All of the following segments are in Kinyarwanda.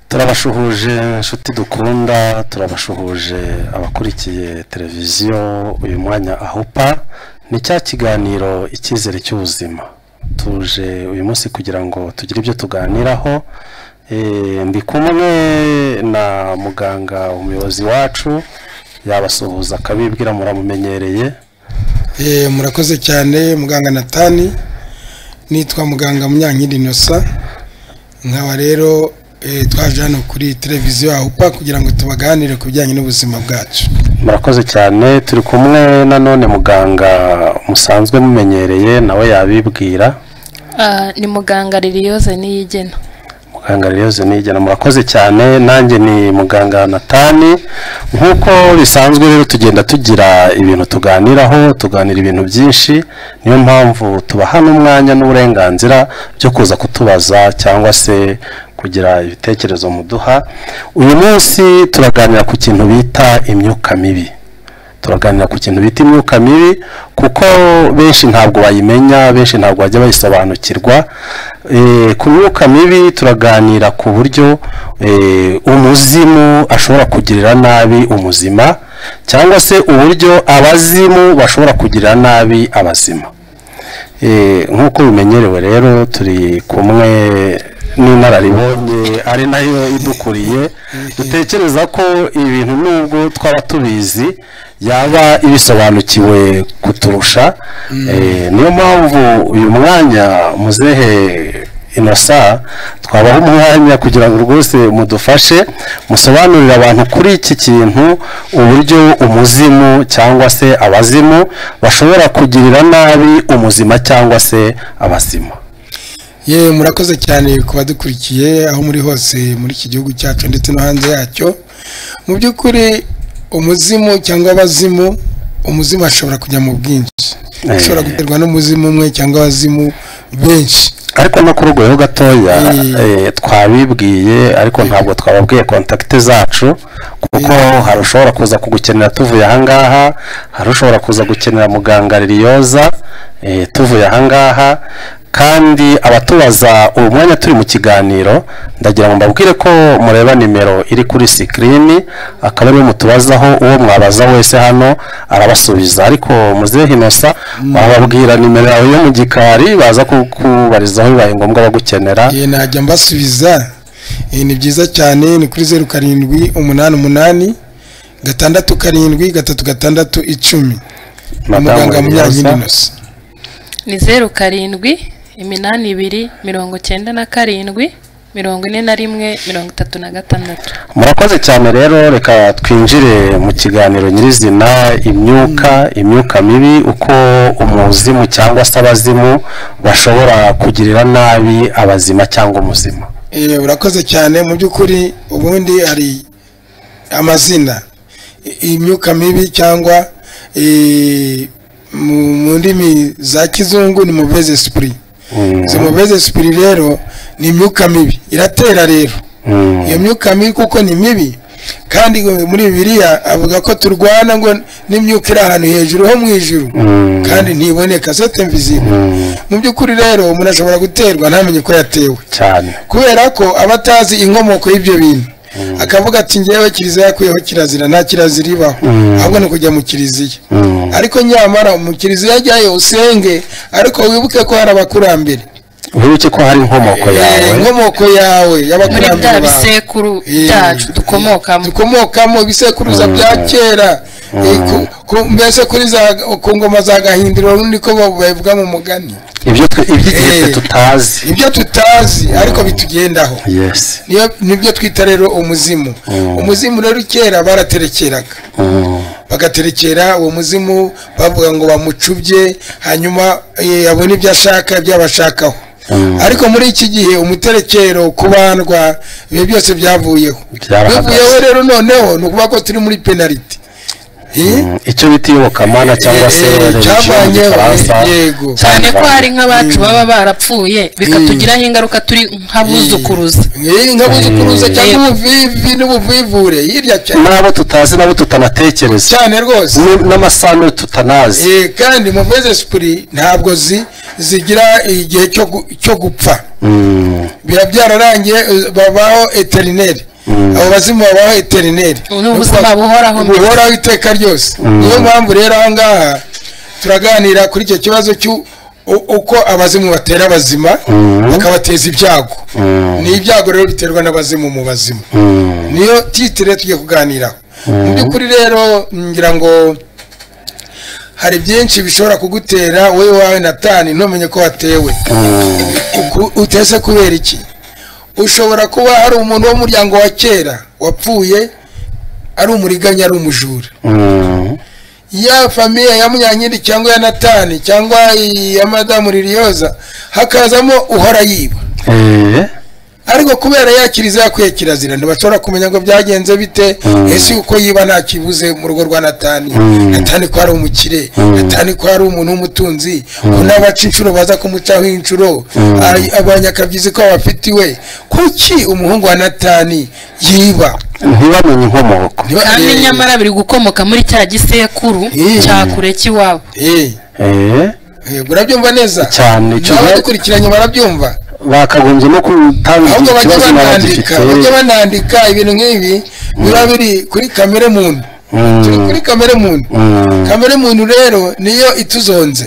turabashuhuje inshuti dukunda turabashuhuje abakurikiye televiziyo uyu mwanya ahupa ni cya kiganiro icyizere cy'ubuzima tuje uyu munsi kugira ngo tugire ibyo tuganiraho ndi kumwe na muganga umuyobozi wacu yabasuhuza akabibwira muramumenyereye murakoze cyane muganga natani nitwa muganga munyankindi inosa nkaba rero twaje hano kuri televiziyo ahupa kugira ngo tubaganire ku bijyanye n'ubuzima bwacu murakoze cyane turi kumwe nanone muganga musanzwe mumenyereye nawe yabibwira ni muganga ririyoze niyigena muganga ririyoze niyigena murakoze cyane nanjye ni muganga natani nk'uko bisanzwe rero tugenda tugira ibintu tuganiraho tuganira ibintu byinshi niyo mpamvu tubaha n'umwanya n'uburenganzira byo kuza kutubaza cyangwa se kugira ibitekerezo muduha uyu munsi turaganira ku kintu bita imyuka mibi turaganira ku kintu bita imyuka mibi kuko benshi ntabwo bayimenya benshi ntabwo bajya bayisobanukirwa ku myuka mibi turaganira ku buryo umuzimu ashobora kugirira nabi umuzima cyangwa se uburyo abazimu bashobora kugirira nabi abazima nk'uko bimenyerewe rero turi kumwe n'inararibonye ari nayo idukuriye dutekereza ko ibintu nubwo twaba tubizi yaba ibisobanukiwe kuturusha niyo mpamvu uyu mwanya muzehe inosa twabaha umwanya kugira ngo rwose mudufashe musobanurire abantu kuri iki kintu uburyo umuzimu cyangwa se abazimu bashobora kugirira nabi umuzima cyangwa se abazima yewe murakoze cyane ku badukurikiye aho muri hose muri iki gihugu cyacu ndetse no hanze yacyo mu by'ukuri umuzimu cyangwa abazimu umuzimu ashobora kujya mu bwinshi ashobora guterwa n'umuzimu umwe cyangwa abazimu benshi ariko no ku rwego gatoya twabibwiye ariko ntabwo twababwiye kontakite zacu kuko hari ushobora kuza kugukenera tuvuye ahangaha hari ushobora kuza gukenera muganga ririyoza tuvuye ahangaha kandi abatubaza ubu mwanya turi mu kiganiro ndagira ngo mbabwire ko mureba nimero iri kuri sikirini akaba ariyo mutubazaho uwo mwabaza wese hano arabasubiza ariko muzehe inosa wababwira nimero yawe yo mu gikari baza kukubarizaho bibaye ngombwa bagukenera najya mbasubiza ni byiza cyane ni kuri zeru karindwi umunani umunani gatandatu karindwi gatatu gatandatu icumi umuganga munyankindi inosa ni zeru karindwi iminani ibiri mirongo icyenda na karindwi mirongo ine na rimwe mirongo itatu na gatandatu murakoze cyane rero reka twinjire mu kiganiro nyirizina imyuka imyuka mibi uko umuzimu cyangwa se abazimu bashobora kugirira nabi abazima cyangwa umuzima urakoze cyane mu by'ukuri ubundi hari amazina imyuka mibi cyangwa mu ndimi za kizungu ni muveze sipuri izo muveze sipuri rero ni imyuka mibi iratera rero iyo myuka mibi kuko ni mibi kandi muri bibiriya avuga ko turwana ngo n'imyuka iri ahantu hejuru ho mu ijuru kandi ntiboneka sote mvizima mu by'ukuri rero umuntu ashobora guterwa ntamenye ko yatewe kubera ko aba atazi inkomoko y'ibyo bintu akavuga ati ngewe kiliziya yakuyeho kirazira nta kirazira ibaho ahubwo ni ukujya mu kiliziya ariko nyamara mu kiliziya ajyayo usenge ariko wibuke ko hari abakurambere wibuke ko hari inkomoko yawe inkomoko yawe muri bya bisekuru byacu dukomokamo dukomokamo ibisekuruza bya kera mbese kuri za ku ngoma za gahindiro rundi ko babivuga mu mugani ibyo tutazi ibyo tutazi ariko bitugendaho nibyo twita rero umuzimu umuzimu rero kera baraterekeraga bagaterekera uwo muzimu bavuga ngo bamucubye hanyuma abone ibyo ashaka ibyo abashakaho ariko muri iki gihe umuterekero kubandwa ibi byose byavuyeho bivuyeho rero noneho ni ukuvuga ko turi muri penaliti icyo bita iyobokamana cyangwa se yego cyane ko hari nk'abacu baba barapfuye bikatugiraho ingaruka turi nk'abuzukuruza nk'abuzukuruza cyangwa ubuvivi n'ubuvivure hirya cyane n'abo tutazi n'abo tutanatekereza cyane rwose n'amasano tutanazi kandi muveze sipuri ntabwo zi zigira igihe cyo gu- cyo gupfa biba byararangiye eh, babaho eterineri abo bazimu babaho eterineri Ni ubuzima buhoraho mbese. buhoraho iteka ryose niyo mpamvu rero aha ngaha turaganira kuri icyo kibazo cy'u- u- uko abazimu batera abazima bakabateza ibyago ni ibyago rero biterwa n'abazimu mu bazima niyo titire tugiye kuganiraho mu by'ukuri rero ngira ngo hari byinshi bishobora kugutera wowe wawe natani ntumenye ko watewe Uku- utese kubera iki ushobora kuba ari umuntu w'umuryango wa kera wapfuye ari umuriganya ari umujura ya famiye ya munyankindi cyangwa ya natani cyangwa ya madamu ririyoza hakazamo uhora yiba ariko kubera yakiriza yakuye kirazira ntibashobora kumenya ngo byagenze bite ese uko yiba nta kibuze mu rugo rwa natani natani ko ari umukire natani ko ari umuntu w'umutunzi ko n'abaca inshuro baza kumucaho inshuro Ay- abanyakabyizi ko babafitiwe kuki umuhungu wa natani yiba ntibamenye inkomoko Ntiba- kandi Eh, nyamara biri gukomoka muri cya gisekuru Eh. cya kure cy'iwabo eh, Eh, eh, urabyumva neza cyane icyo gihe- abadukurikiranye barabyumva bakagombye no kutangira iki ahubwo bajya kibazo banandika n'abagifite bajya banandika ibintu nk'ibi biba biri kuri kamere muntu Mm. turi kuri kamere muntu Mm. kamere muntu rero niyo ituzonze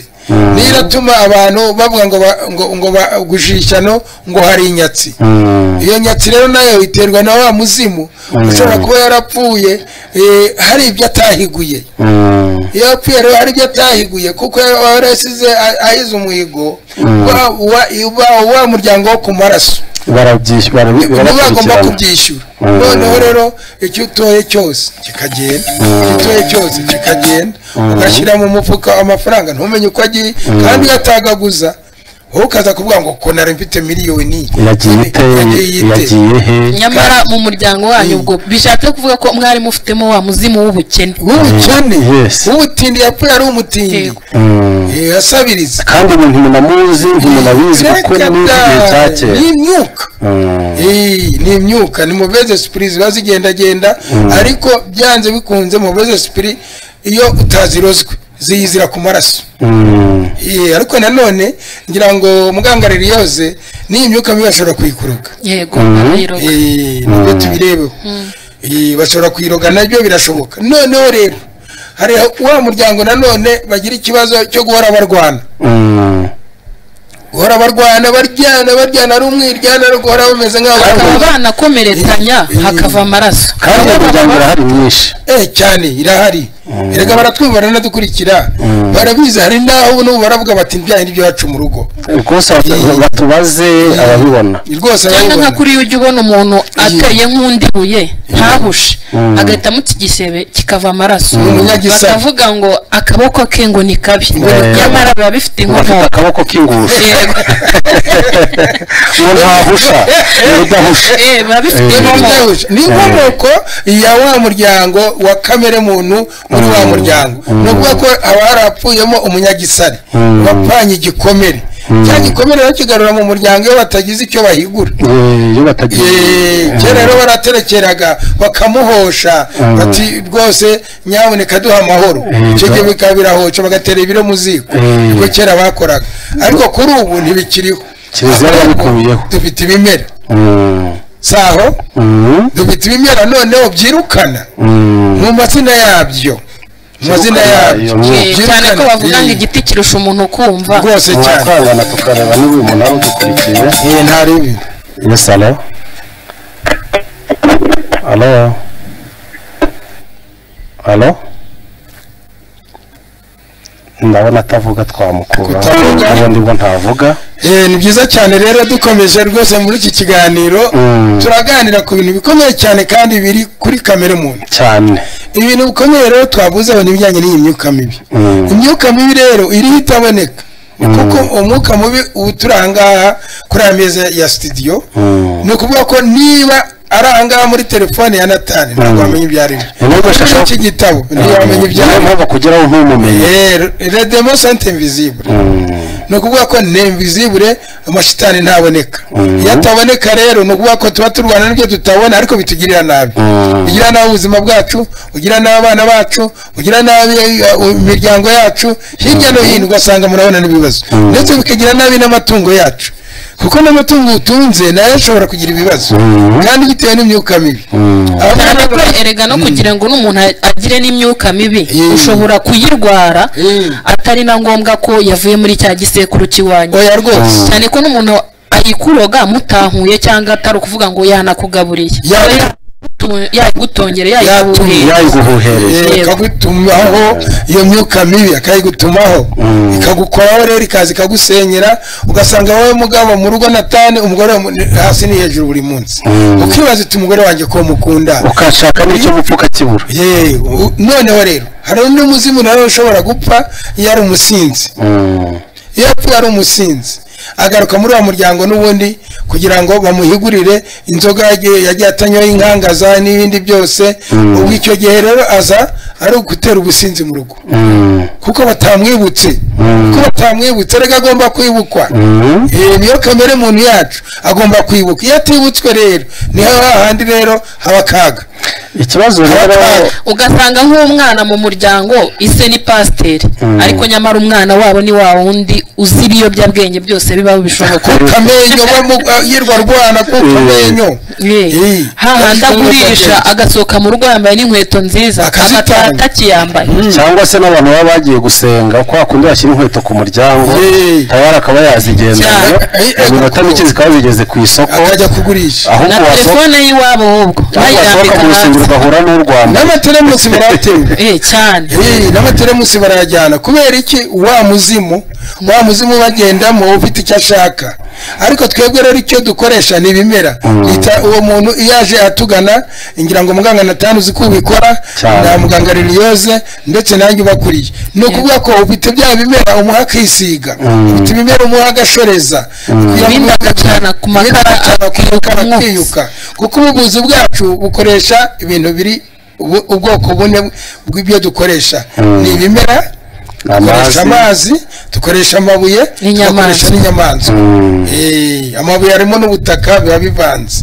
niyo iratuma abantu bavuga ngo ba- ngo ngo ba- gujishano ngo hari inyatsi Mm. iyo nyatsi rero nayo iterwa na wa muzimu ushobora kuba yarapfuye eh, hari ibyo atahiguye Mm. iyo yapfuye rero hari ibyo atahiguye kuko yari yasize a- ahize umuhigo wa, wa, wa, wa muryango wo ku maraso barabyishyura barabi- niba bagomba barakurikirana kubyishyura Mm. noneho rero icyo utoye cyose kikagenda icyo utoye cyose kikagenda ugashyira mu mufuka amafaranga ntumenye uko agiye kandi iyo atagaguza wowe ukaza kuvuga ngo ko nari mfite miliyoni yagiye ite yagiye ite yagiye he nyamara mu muryango wanyu ubwo bishatse kuvuga ko mwari mufitemo wa muzimu w'ubukene w'ubukene Yes. w'ubutindi yapfuye ari umutindi Yego. Mm. Eh, yasabiriza kandi ubu ntimunamuzi ntimunabizi kuko Reka ni igihe cya da, ni kera imyuka Mm. Eh, ni imyuka ni muveze sipiri ziba zigendagenda ariko byanze bikunze muveze sipiri iyo utazirozwe ziyizira ku maraso Mm. Eh, ariko nanone ngira ngo mugangarira yoze n'iyi myuka mibi bashobora kuyikuruga yego barayiroga. Eh, nibyo tubirebeho Eh, bashobora kuyiroga nabyo birashoboka noneho rero hari wa muryango nanone bagira ikibazo cyo guhora barwana Mm. guhora barwana baryana baryana ari umwiryana ari guhora bameze nk'aho bakaba bakaba banakomeretsanya hakava amaraso kandi iyo miryango irahari myinshi eh cyane irahari erega baratwumva ranadukurikira barabizi hari n'aho ubu n'ubu baravuga bati ndyaye n'ibyo iwacu mu rugo rwose batu- batubaze ababibona rwose cyangwa nka barabibona kuriya ujya ubona umuntu ateye nk'undi buye ntahushe agahita amutsigisebe kikava amaraso Ni umunyagisaka. bakavuga ngo akaboko ke ngo ni kabi nyamara biba bafite bifite inkomoko akaboko k'ingusho Yego. uwo ntahusha ni udahusha Eh, biba bifite Eh. inkomoko ni inkomoko ya wa muryango wa kamere muntu muri wa muryango ni ukuvuga ko haba harapfuyemo umunyagisare wapfanye igikomere cya gikomere rero kigarura mu muryango iyo batagize icyo bahigura Eh, iyo batagiye Eh, kera rero baraterekeraga bakamuhosha bati rwose nyaboneka duha amahoro icyo gihe bikaba birahoca bagatera ibiro mu ziko Mm. nibwo kera bakoraga ariko kuri ubu ntibikiriho Kiliziya yarabikuyeho. dufite ibimera Mm. saho Mm. dufite ibimera noneho byirukana Mm. mu mazina yabyo mu mazina iyo yabyo myuka. Eh, cyane ko bavuga ngo Eh, igiti kirusha umuntu kumva rwose cyane twakwangana tukareba niba uyu muntu ari udukurikiye Eh, nta ribi yes alo alo alo ndabona atavuga twamukura Kutavuga. ubundi ngo ntavuga Eh, ni byiza cyane rero dukomeje rwose muri iki kiganiro Mm. turaganira ku bintu bikomeye cyane kandi biri kuri kamere muntu cyane ibintu bikomeye rero twavuzeho n'ibijyanye n'iyi myuka mibi Mm. imyuka mibi rero iriho itaboneka kuko umwuka mubi uba uturi ahangaha kuri aya meza ya sitidiyo Mm. ni ukuvuga ko niba ari ahangaha muri telefone ya natani ntabwo wamenya ibyo ari byo Ni nubwo Kuri shasha- iki gitabo ntiwamenya ibyo niyo ari byo mpamvu kugeraho ntumumenye Eh, redemo sante invisible ni ukuvuga ko nemvizibure amashitani ntaboneka iyo ataboneka rero ni ukuvuga ko tuba turwana n'ibyo tutabona ariko bitugirira nabi bigira nabi ubuzima bwacu bugira nabi abana bacu bugira nabi imiryango yacu hirya no hino ugasanga murabona n'ibibazo ndetse bikagira nabi n'amatungo yacu kuko n'amatungo utunze nayo ashobora kugira ibibazo kandi bitewe n'imyuka mibi cyane ko erega no kugira ngo n'umuntu agire n'imyuka mibi ushobora kuyirwara atari na ngombwa ko yavuye muri cya gisekuru cy'iwanyu oya rwose cyane ko n'umuntu ayikuroga mutahuye cyangwa atari ukuvuga ngo yanakugaburiye Ya- yayigutongere yayiguhuhereye Yego. ikagutuma iyo myuka mibi akayigutumaho ikagukoraho rero ikaza ikagusenyera ugasanga wowe mugabo mu rugo natane umugore mu- ni- hasi ni hejuru buri munsi ukibaza uti umugore wanjye ko mukunda ukashaka n'icyo gupfa ukakibura Ye, u- noneho rero hari undi muzimu nawe ushobora gupfa iyo ari umusinzi Mm. iyo apfuye ari umusinzi agaruka muri wa muryango n'ubundi kugira ngo bamuhigurire inzoga yagiye yagiye atanyoye inkangaza n'ibindi byose ubwo icyo gihe rero aza ari ugutera ubusinzi mu rugo Mm. kuko batamwibutse kuko batamwibutse rega agomba kwibukwa Mm. Eh, niyo kamere muntu yacu agomba kwibuka iyo atibutswe rero niho hahandi rero haba akaga ikibazo rero ugasanga nk'umwana mu muryango ise ni pasiteri ariko nyamara umwana wabo ni wa wundi uzi ibiyobyabwenge byose bibaho bishoboka kuko amenyo we mu- eh, yirwa arwana kuko amenyo Eh, hahandi agurisha agasohoka mu rugo yambaye n'inkweto nziza Akazitanga. agataha atakiyambaye cyangwa se n'abantu baba bagiye gusenga kwa kundi bashyira inkweto ku muryango Yee. tayari akaba yazigendana Cyane. Eh, eh, iminota mike zikaba zigeze ku isoko akajya kugurisha na ahubwo wasohoka telefone y'iwabo ahubwo wasohoka bayirambika mu rusengero hasi ugahura n'u Rwanda n'amatelemusi murayaterura Eh, cyane Eh, n'amatelemusi barayajyana kubera iki wa muzimu wa muzimu bagendamo ufite icyo ashaka ariko twebwe rero icyo dukoresha ni ibimera Bita- uwo muntu iyo aje atugana ngira ngo muganga natanu uzi ko ubikora Cyane. na muganga liliose ndetse nanjye ubakuriye ni ukuvuga ko ufite bya bimera umuha akisiga ufite ibimera umuha agashoreza Ibindi akacana ku makara, akiyuka akiyuka umwotsi. akiyuka kuko ubuvuzi bwacu bukoresha ibintu biri ubu- ubwoko bune bw'ibyo dukoresha ni ibimera amazi dukoresha amazi dukoresha amabuye N'inyamaswa. dukoresha n'inyamaswa Eh, amabuye harimo n'ubutaka biba bivanze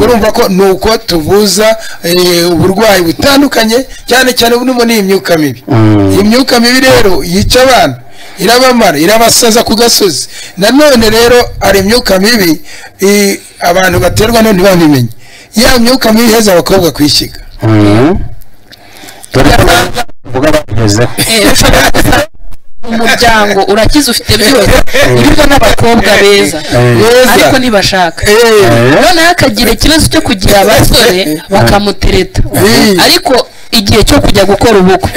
urumva ko ni uko tuvuza eh, uburwayi butandukanye cyane cyane burimo n'iyi myuka mibi iyi myuka mibi rero yica abana irabamara irabasaza ku gasozi nanone rero hari imyuka mibi eh, abantu baterwa no ntibabimenye ya myuka mibi iheza abakobwa kwishyiga Mm. dore ko bavuga bagezeho Eh, ushobora gusanga umuryango urakize ufite byose birimo n'abakobwa beza Beza. ariko ntibashaka Eh, noneho akagira ikibazo cyo kugira abasore bakamutereta Eh. ariko igihe cyo kujya gukora ubukwe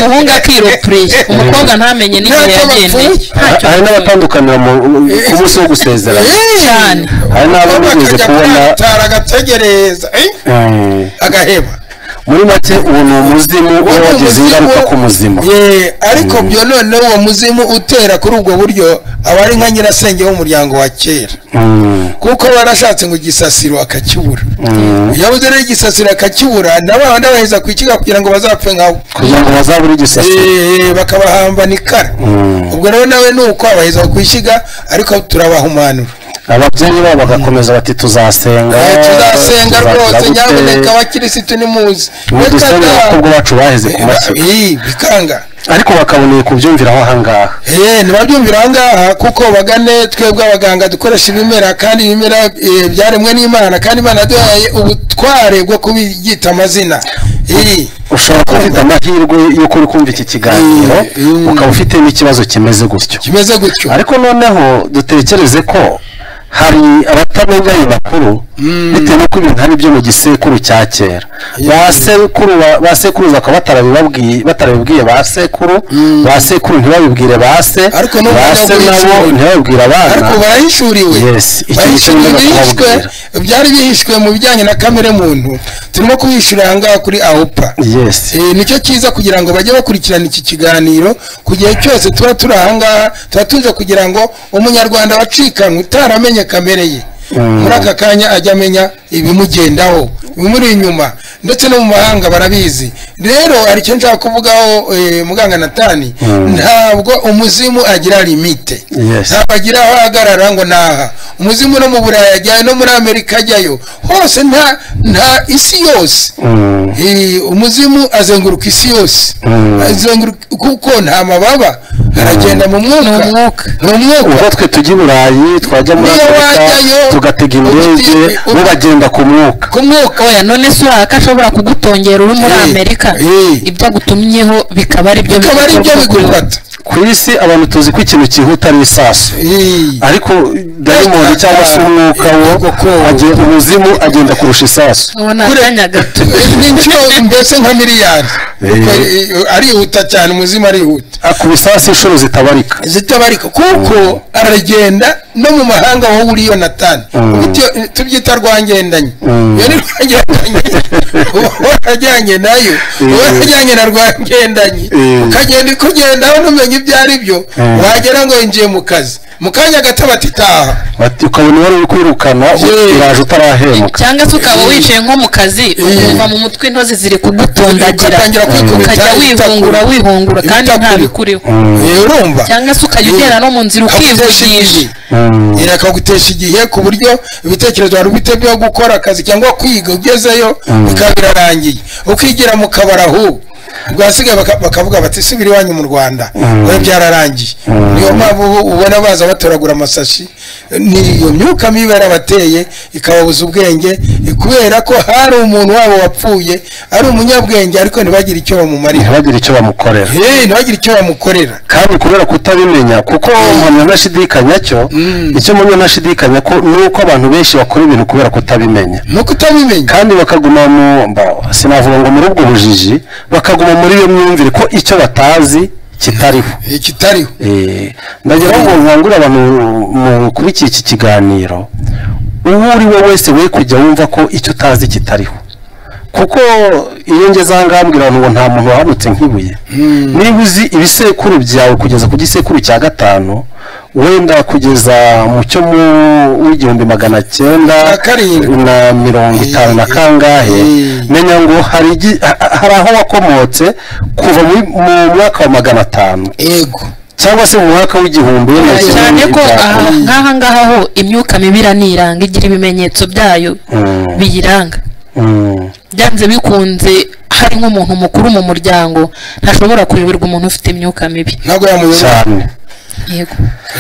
umuhungu akiropureya umukobwa ntamenye n'igihe Ntacyo yagendeye bapfuye. ntacyo hari n'abatandukanira mu- ku munsi wo gusezerana cyane hari n'abo bigeze kubona atara agategereza eh, eh, agaheba muri make ubu ni umuzimu uba wagize ingaruka ku muzima Ye, ariko byo noneho uwo muzimu utera kuri ubwo buryo aba ari nka nyirasenge w'umuryango wa kera Mm. kuko warashatse ngo igisasiro akakibura Mm. yabuze rero igisasiro akakibura na ba bandi baheza kwikiga kugira ngo bazapfe nkawe kugira ngo bazabure igisasiro Eh, bakabahamba nikara ubwo rero nawe ni uko abaheza kwishyiga ariko turabahumanura ababyeyi babo bagakomeza bati tuzasenga Eh, tuzasenga tuzakira rwose gute, nyamuneka abakirisitu nimuzi ubu Reka dusenga da. kuko bacu baheze ku mashyi Eh, bikanga ariko bakaboneye kubyumviraho ahangaha Eh, ntibabyumvira aha ngaha kuko bagane twebwe abaganga dukoresha ibimera kandi ibimera eh, byaremwe n'imana kandi imana yaduhaye ubutware bwo kubyita amazina Eh, ushobora kuba ufite amahirwe y'uko uri kumva iki kiganiro Mm, mm. ukaba ufite n'ikibazo kimeze gutyo kimeze gutyo ariko noneho dutekereze ko hari abatamenya ayo makuru bitewe n'uko ibintu ari byo mu gisekuru cya kera ba sekuru ba- ba sekuruza bakaba batarabibabwiye batarabibwiye ba sekuru ba sekuru ntibabibwire ba se Ariko n'ubu ba se barabibwiye nabo sekuru. ntibabibwire abana ariko barahishuriwe Yes, iki barahishuriwe nicyo ngomba bihishwe byari bihishwe mu bijyanye na kamere muntu turimo kubihishurira aha ngaha kuri ahupa yesi Eh, nicyo cyiza kugira ngo bajye bakurikirana iki kiganiro ku gihe cyose tuba turi ahangaha tuba tuje kugira ngo umunyarwanda wacikanywe utaramenye kamere ye muri aka kanya ajya amenya ibimugendaho bimuri inyuma ndetse no mu mahanga barabizi rero hari icyo nshaka kuvugaho eh, muganga natani ntabwo umuzimu agira limite Yes. ntabwo agira aho ahagarara ngo naha umuzimu no mu burayi ajyayo no muri amerika ajyayo hose nta nta isi yose Mm. Eh, umuzimu azenguruka isi yose azenguruka kuko nta mababa aragenda mu mwuka Ni umwuka. Ni umwuka. ubwo twe tujya i burayi twajya muri Niyo afurika wajyayo, tugatega indege ubutitiri, ubu- bo bagenda ku mwuka ku mwuka oya none se uriya ko ashobora kugutongera uri muri Eh, amerika eh. ibyo agutumyeho bikaba ari byo bikaba ari byo bigufata. bigufata ku isi abantu tuzi ko ikintu cyihuta ari isasu Eh, ariko dayimondi cyangwa se umwuka wo agenda- umuzimu agenda kurusha isasu uwo ni Kure. akanya gato ni inshuro mbese nka miliyari Kuko, eh, arihuta cyane umuzimu arihuta ku isasu inshuro zitabarika zitabarika kuko aragenda no mu mahanga wowe uriyo natani Bityo, tubyita rwangendanye iyo ni rwangendanye uba warajyanye nayo uba warajyanye na rwangendanye Mm. ukagenda ikugendaho ntumenye ibyo ari byo wagera ngo yinjiye mu kazi mu kanya gato bati taha Bati- ukabona wari uri kwirukana Yeah. iraje utarahemuka cyangwa se ukaba wicaye nko mu kazi ukumva mu mutwe intozi ziri kugutondagira Ugatangira kwikubita, ukajya wihungura ibitakuri. wihungura kandi nta Ibitakuri. bikuriho Eh, urumva cyangwa se ukajya ugenda no mu nzira Akagutesha ukivugisha igihe. Eh, akagutesha igihe ku buryo ibitekerezo wari ufite byo gukora akazi cyangwa kwiga ugezeyo bikaba birarangiye ukigira mu kabari ahubwo bwasigaye baka- bakavuga bati subira iwanyu mu rwanda we byararangiye niyo mpamvu ubu ubona baza batoragura amasashi ni iyo myuka mibi yarabateye ikababuza ubwenge kubera ko hari umuntu wabo wapfuye ari umunyabwenge ariko ntibagire icyo bamumarira ntibagire icyo bamukorera Eh, ntibagire icyo bamukorera kandi kubera kutabimenya kuko mpamya ntashidikanya cyo icyo mpamya ntashidikanya ko ni uko abantu benshi bakora ibintu kubera kutabimenya ni uko utabimenya kandi bakaguma mu mba- sinavuga ngo muri ubwo bujiji bakaguma muri iyo myumvire ko icyo batazi kitariho Eh, kitariho Eh, ndagira ngo nkangure abantu mukurikiye iki kiganiro uwo uri we wese we kujya wumva ko icyo utazi kitariho kuko iyo ngeze aha ngaha mbwira abantu ngo nta muntu wahamutse nk'ibuye niba uzi ibisekuru byawe kugeza ku gisekuru cya gatanu wenda kugeza mu cyo mu w'igihumbi magana cyenda Na karindwi. na mirongo itanu na kangahe Mm. menya ngo hari igi- ha- ha- hari aho wakomotse kuva muri- mu mwaka wa magana atanu yego cyangwa se mu mwaka w'igihumbi wenda kimwe cyane ko n'ibya aha kure. nk'aha ngaha ho imyuka mibi iraniranga igira ibimenyetso byayo Mm. biyiranga Mm. byanze bikunze hari nk'umuntu mukuru mu muryango ntashobora kuyoberwa umuntu ufite imyuka mibi ntabwo yamuyoboye cyane yego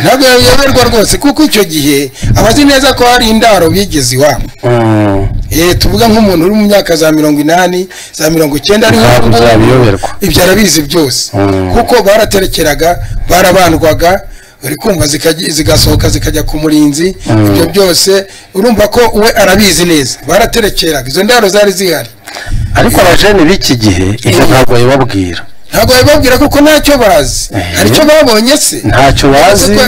ntabwo yayoberwa rwose kuko icyo gihe aba azi neza ko hari indaro bigeze iwabo Mm. Eh, tuvuga nk'umuntu uri mu myaka za mirongo inani za mirongo icyenda ari Ntabwo nk'ubu ngubu, byabiyoberwa. ibyo arabizi byose Mm. kuko baraterekeraga barabandwaga uri kumva zikajya- zigasohoka zikajya ku murinzi ibyo byose urumva ko we arabizi neza baraterekeraga izo ndaro zari zihari ariko abajene b'iki gihe ibyo ntabwo babibabwira ntabwo babibabwira kuko ntacyo bazi hari icyo babonye se ntacyo Uzi bazi ko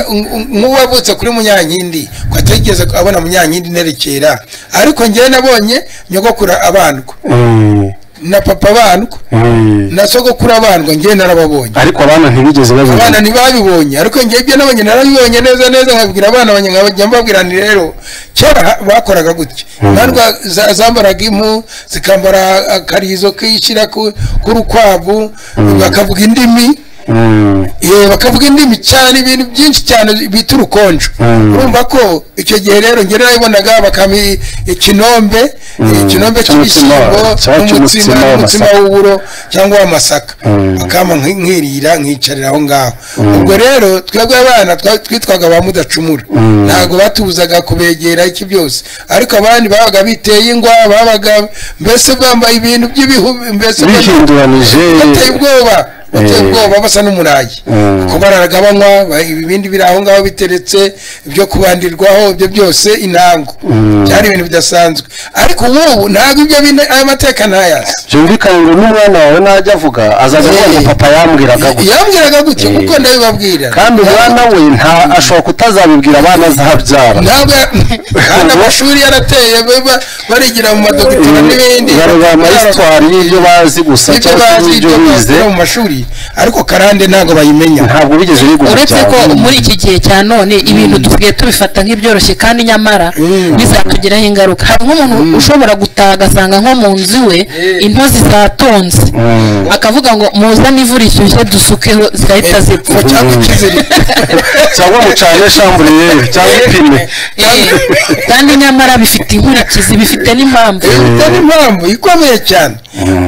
nk'uwavutse kuri munyankindi ko atigeze abona munyankindi nerekera ariko njyewe nabonye nyogokuru abandwa Mm. na papa abandwa Mm. na sogokuru abandwa njyewe narababonye ariko abana ntibigeze abana babimenya ntibabibonye ariko njyewe ibyo nabonye narabibonye neza neza nkabwira abana banjye nkajya mbabwira nti rero kera ha- bakoraga gutya bandwa za- zambaraga impu zikambara akarizo kishyira ku- k'urukwavu bakavuga indimi Mm. Ye, bakavuga indimi cyane ibintu byinshi cyane bita urukonjo Mm. urumva ko icyo gihe rero njye narabibonaga bakama i- ikinombe Cyangwa ikinombe cy'ibishyimbo cyangwa- cyangwa n'umutsima cy'umutsima n'umutsima w'amasaka. w'uburo cyangwa w'amasaka bakama nki- nkirira nkicarira aho ngaho ubwo rero twebwe abana twa- twitwaga ba mudacumura ntabwo batubuzaga kubegera iki byose ariko abandi babaga biteye ingwa babaga mbese bambaye ibintu by'ibihu mbese bihinduranije bateye ubwoba bateye Eh. ubwoba basa n'umurayi Mm. kuko bararagabanywa ba- ibindi biri aho ngaho biteretse ibyo kubandirwaho ibyo byose intango byari ibintu bidasanzwe ariko ubu ntabwo ibyo bine- aya mateka ntayazi byumvikane ngo n'umwana wawe najya avuga azaza avuga ngo Eh. papa yambwiraga gutya yambwiraga gutya Eh. kuko ndabibabwira kandi umwana we nta ashobora kutazabibwira abana azabyara ntabwo kandi amashuri yarateye ba- barigira mu madogiteri n'ibindi barura amayisitwari y'ibyo bazi gusa ibyo cyangwa se bazi n'ibyo ibyo bize bakura mu mashuri bayizi ariko karande ntabwo bayimenya ntabwo bigeze bigura uretse ko muri iki gihe cya none ibintu dusigaye tubifata nk'ibyoroshye kandi nyamara bizatugiraho ingaruka hari nk'umuntu ushobora gutaha agasanga nko mu nzu iwe intozi zatonze akavuga ngo muzane ivu rishyushye dusukeho zigahita zipfa cyangwa ikiziri cyangwa mucanye shamburiyeri cyangwa ipine kandi nyamara bifite inkurikizi bifite n'impamvu bifite n'impamvu ikomeye cyane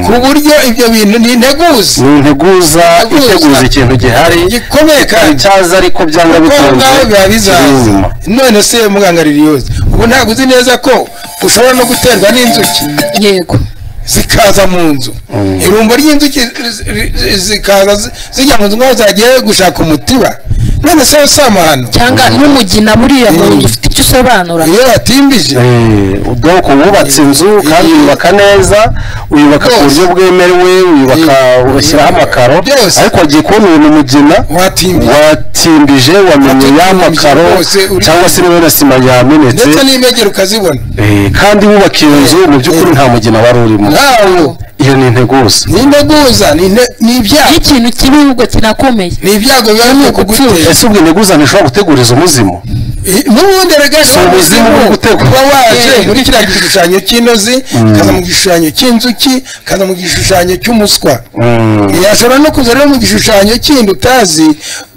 ku buryo ibyo bintu ni integuza ni integuza iteguza ikintu gihari gikomeye kandi cyaza ariko byanga bikunze biba bizaza none se muganga ririyoze ubu ntabwo uzi neza ko ushobora no guterwa n'inzuki yego zikaza mu nzu irumbo ry'inzuki zikaza zijya mu nzu nk'aho zagiye gushaka umutiba none se usama hano cyangwa n'umugina buriya mu nzu ufite icyo usobanura iyo watimbije ubwoko wubatse inzu kandi uyubaka neza uyubaka ku buryo bwemewe uyubaka ugashyiraho amakaro ariko wagiye kubona uyu mugina watimbije wamenye ya makaro cyangwa se niba na sima yamenetse ndetse n'imegero ukazibona kandi wubaka iyo nzu mu by'ukuri nta mugina wari urimo ntawo iyo ni integuza ni integuza ni inte- ni iyo ibyago ikintu kibi ahubwo kinakomeye ni ibyago biba biri kugutera ese ubwo integuza ntishobora guteguriza umuzimu n'ubundi erega Si ubuzima bwo gutegura. kuba waje muri kiriya gishushanyo cy'inozi kaza mu gishushanyo cy'inzuki kaza mu gishushanyo cy'umuswa yashobora no kuza rero mu gishushanyo kindi utazi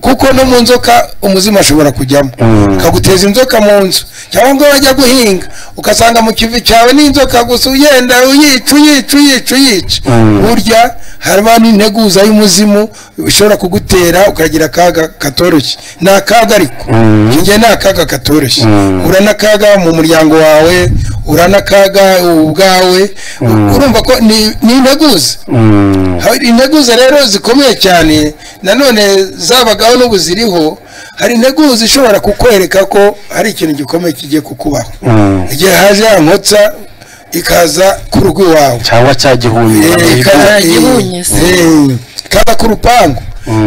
kuko no mu nzoka umuzimu ashobora kujyamo akaguteza inzoka mu nzu cyangwa ngo wajya guhinga ugasanga mu kivi cyawe n'inzoka gusa ugenda uyica uyica uyica uyica burya harimo n'integuza y'umuzimu ishobora kugutera ukagira akaga katoroshye ni akaga ariko njye ni akaga katoroshye ura n'akaga mu muryango wawe ura n'akaga ubwawe urumva ko ni ni integuza hari integuza rero zikomeye cyane nanone zabagaho n'ubu ziriho hari integuza ishobora kukwereka ko hari ikintu gikomeye kigiye kukubaho igihe haje ya nkotsa ikaza ku rugo iwawe cyangwa cya gihumbi Eh, ikaza- ihunyise. eh, ikaza ku rupangu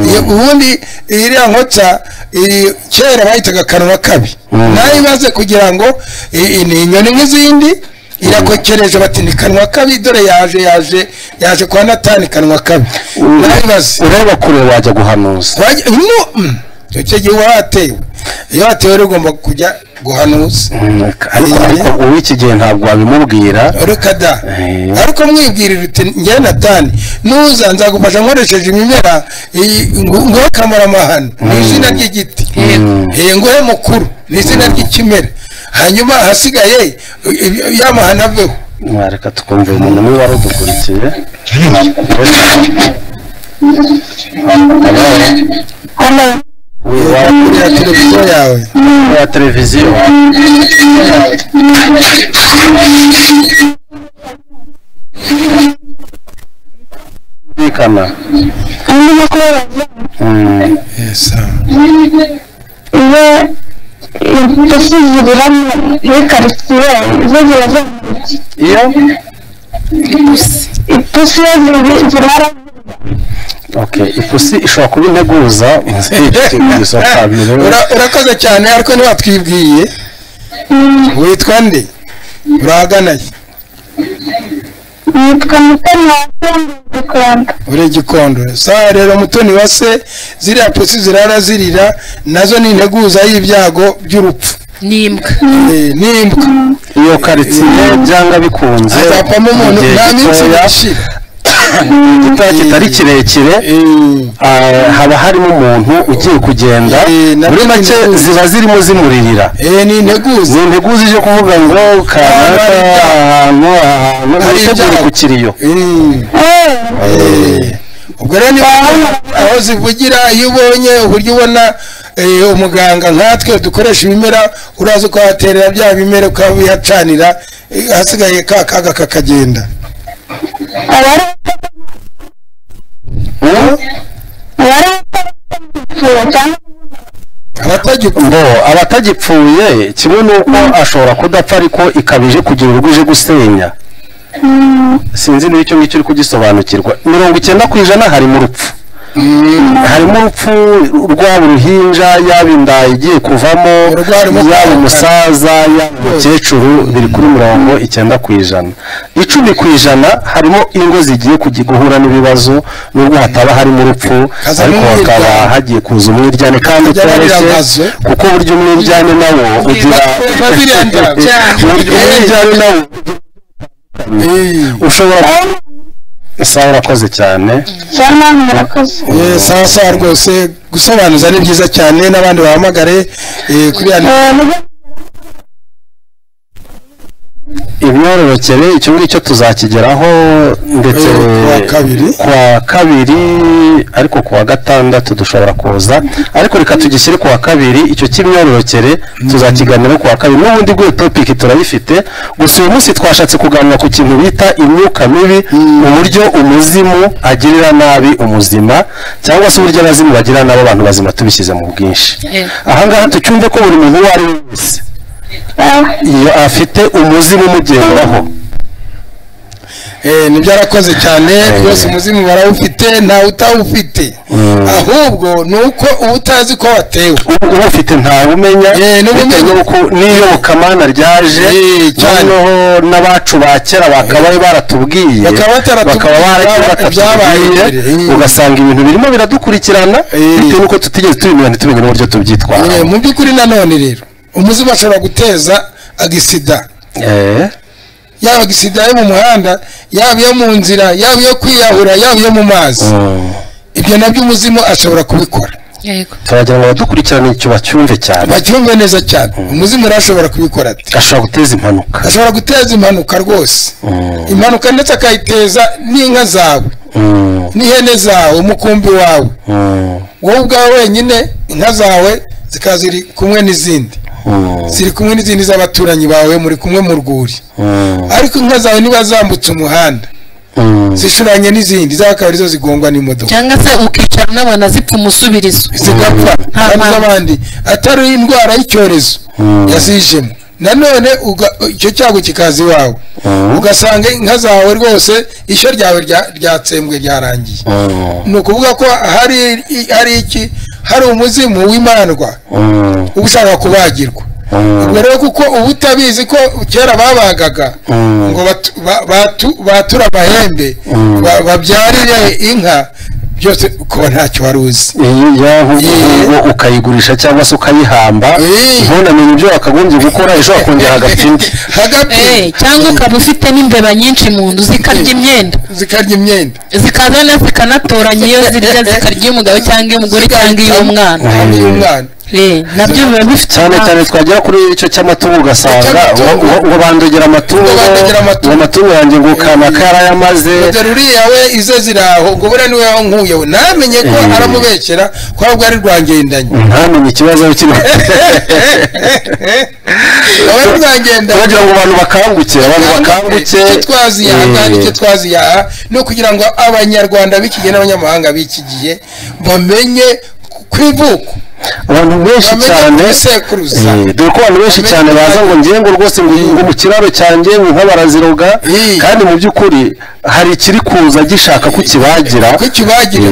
Iyo- ubundi iriya nkotsa iri- kera bayitaga kanwa kabi nayo imaze kugira ngo i- i- ni inyoni nk'izindi irakokereje bati ni kanwa kabi dore yaje yaje yaje kwa natani kanwa kabi nayo imaze ureba kure wajya guhanuza Wajya- no, mm, icyo gihe watewe iyo watewe rero ugomba kujya guhanuza ariko ariko uw'iki gihe ntabwo wabimubwira reka da Eh. ariko mwibwirira uti njye natani nuza nzagufasha nkoresheje imimera iyi- ngu- nguhe kamarampahano ni izina ry'igiti Eh, nguhe mukuru ni izina ry'ikimera hanyuma ahasigaye yamahano aveho mwareka tukumva uyu muntu niba wari udukurikiye Halo, kuriya televiziyo yawe ya televiziyo bikana ini aku lagi. Iya, itu sih dibilang ini karya, itu jelas. iyo Itu sih dibilang okay ipusi ishobora kuba integuza Ura- urakoze cyane ariko ntiwatwibwiye witwa nde urahaganaye yitwa Mutoni wafunze igikondo. uri igikondo sawa rero mutoni wa se ziriya pusi zirara zirira nazo ni integuza y'ibyago by'urupfu n'imbwa Eh, n'imbwa iyo karitsiye byanga bikunze hazapamo mu umuntu gihe nta minsi gitoya, igashira igitoya kitari kirekire ah, haba harimo umuntu ugiye kugenda Eh, nabyo muri ni make integuza. ziba zirimo zimuririra eh ni integuza ni integuza ije kuvuga ngo kanaka ahantu ahantu Hari witegure ibyago. ku kiriyo Eh, Eh, eh. ubwo rero niba aho zivugira iyo ubonye uburyo ubona eh, umuganga nkatwe dukoresha ibimera uraza ukahaterera bya bimera ukabihacanira eh, hasigaye ka kaga kakagenda abari abari abapfuye cyangwa abatagikunda ngo abatagipfuye kimwe n'uko ashobora kudapfa ariko ikabije kugira urugo ije gusenya sinzi niba icyo ngicyo uri kugisobanukirwa mirongo icyenda ku ijana harimo urupfu harimo urupfu rwaba uruhinja yaba inda igiye kuvamo Ururwara umutwe yaba umusaza yaba umukecuru biri kuri mirongo icyenda ku ijana icumi ku ijana harimo ingo zigiye kujya guhura n'ibibazo nubwo hataba harimo urupfu Hazamo ariko hakaba umwiryane. hagiye kuza umwiryane kandi Kajya utoroshye biragaze. kuko burya umwiryane nawo ugira biba birenda cyane. Uburyo umwiryane nawo ushobora isaha urakoze cyane cyangwa murakoze Eh, sawa sawa rwose gusobanuza ni byiza cyane n'abandi bahamagare eh, kuri ya Eh, mujye- imyororokere icyo ngicyo tuzakigeraho ndetse Eh, kuwa kabiri. kuwa kabiri ariko kuwa gatandatu dushobora kuza ariko reka tugishyire kuwa kabiri icyo cy'imyororokere tuzakiganiraho kuwa kabiri n'ubundi bw'iyo topiki turayifite gusa uyu munsi twashatse kuganira ku kintu bita imyuka mibi uburyo umuzimu agirira nabi umuzima cyangwa se uburyo abazimu bagirira nabi abantu bazima tubishyize mu bwinshi Eh. ahangaha tucyumve ko buri muntu uwo ari we wese eh, iyo afite umuzimu umugenderaho Eh, nibyo arakoze cyane rwose umuzimu barawufite ntawe utawufite ahubwo ni uko uba utazi ko watewe uba ufite ntawe umenya Eh, n'ubumenya. bitewe n'uko n'iyobokamana ryaje Eh, cyane. noneho n'abacu ba kera bakaba baratubwiye Bakaba bataratubwira bakaba bara- ibyabaye batatubwiye mbere. Eh. ugasanga ibintu birimo biradukurikirana Eh. bitewe n'uko tutigeze tubimenya ntitumenye n'uburyo tubyitwara Eh, mu by'ukuri nanone rero umuzimu ashobora guteza agisida yaba agisida yo mu muhanda yaba iyo mu nzira yaba iyo kwiyahura yaba iyo mu mazi ibyo nabyo umuzimu ashobora kubikora yego turagira ngo abadukurikirane icyo bacyumve cyane bacyumve neza cyane umuzimu rero ashobora kubikora ate ashobora guteza impanuka ashobora guteza impanuka rwose impanuka ndetse akayiteza n'inka zawe Mm, n'ihene zawe umukumbi wawe mm, wowe ubwawe wenyine inka zawe zikaba ziri kumwe n'izindi mm, ziri kumwe n'izindi z'abaturanyi bawe muri kumwe mu rwuri mm, ariko inka zawe niba zambutse umuhanda mm. zishuranye n'izindi zawe akaba arizo zigongwa n'imodoka cyangwa se ukicara unabona zipfa umusubirizo zigapfa Nta kandi mpamvu. z'abandi atari indwara y'icyorezo Mm. yazijemo nanone uga- icyo cyago kikaza iwawe Mm. ugasanga inka zawe rwose ishyo ryawe rya- ryatsembwe ryarangiye Mm, ni ukuvuga ko hari hari iki hari umuzimu w'imandwa mm, uba ushaka kubagirwa mm, ubwo rero kuko uba utabizi ko kera babagaga Mm. ngo batu- ba- batu- bature amahembe Mm. ba- babyarire inka byose kuba ntacyo wari uzi iyi ya nk'ubu ukayigurisha cyangwa se ukayihamba Eh. ntunamenye ibyo wakagombye gukora ejo wakongera agapfindi hagati Eh, cyangwa ukaba ufite n'imbeba nyinshi mu nzu zikarya imyenda zikarya imyenda zikazana zikanatoranya iyo zirya zikarya iy'umugabo cyangwa iy'umugore cyangwa iy'umwana cyangwa iy'umwana Eh, nabyo biba bifite cyane impamvu. cyane twagera kuri icyo cy'amatungo ugasanga ngo Icy'amatungo. ngo- ngo bandogera amatungo Ngo bandogera amatungo. ngo amatungo yanjye ngo kanaka yarayamaze dore uriya we ize ziraho ngo buriya niwe wankuye we ntamenye ko Mm. aramubeshyera ko ahubwo ari rwangendanye ntamenye ikibazo aho kiri aba ari rwangendanye turagira ngo abantu bakanguke abantu bakanguke icyo twaziyaha kandi Eh, icyo twaziyaha ni ukugira ngo abanyarwanda b'iki gihe n'abanyamahanga b'iki gihe bamenye ku ivuko abantu benshi bamenye cyane ku bisekuruza. Eh, dore ko abantu benshi Bamenye cyane ku baza ngo ngiye ngo rwose ngo ngo mu kiraro cyanjye ngo inka baraziroga Eh. kandi mu by'ukuri hari ikiri kuza gishaka kukibagira ko kibagira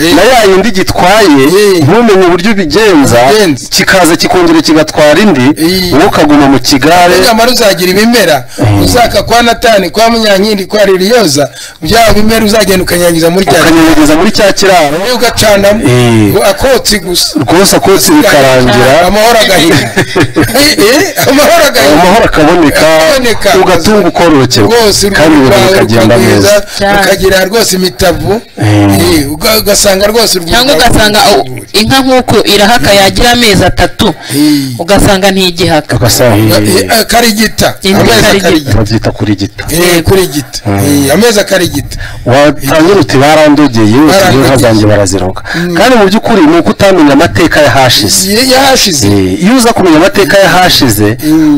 Eh, na ya yindi gitwaye Eh. ntumenye uburyo ubigenza Ubigenza. kikaza kikongera kigatwara indi Eh. wowe ukaguma mu kigare nyamara uzagira ibimera uzaka kwa natani kwa munyankindi kwa ririyoza bya bimera uzagenda ukanyangiza muri cya ukanyegeza muri cya kiraro gihe ugacanamo Eh. ngo akotsi gusa rwose akotsi bikarangira amahoro agahita Eh, eh, amahoro agahita amahoro akaboneka Akaboneka. ugatunga ukorokerwa rwose uruhu kandi ibintu rwawe bikagenda neza rukagwiza Cyane. rukagira rwose imitavu Eh. Eh, uga- ugasanga rwose urwuri cyangwa rwawe ugasanga ruri u- rwuri. inka nk'uko irahaka yagira amezi atatu Eh. ugasanga ntigihaka agasahiye Eh, akarigita Indi amezi karigita. akarigita babyita kuri gita Eh, kurigita Eh, amezi akarigita watangira uti barandogeye uti inka Barandogeye. zanjye baraziroga kandi mu by'ukuri ni uko utamenya amateka y'ahashize Igihe yahashize Eh, iyo uza kumenya amateka y'ahashize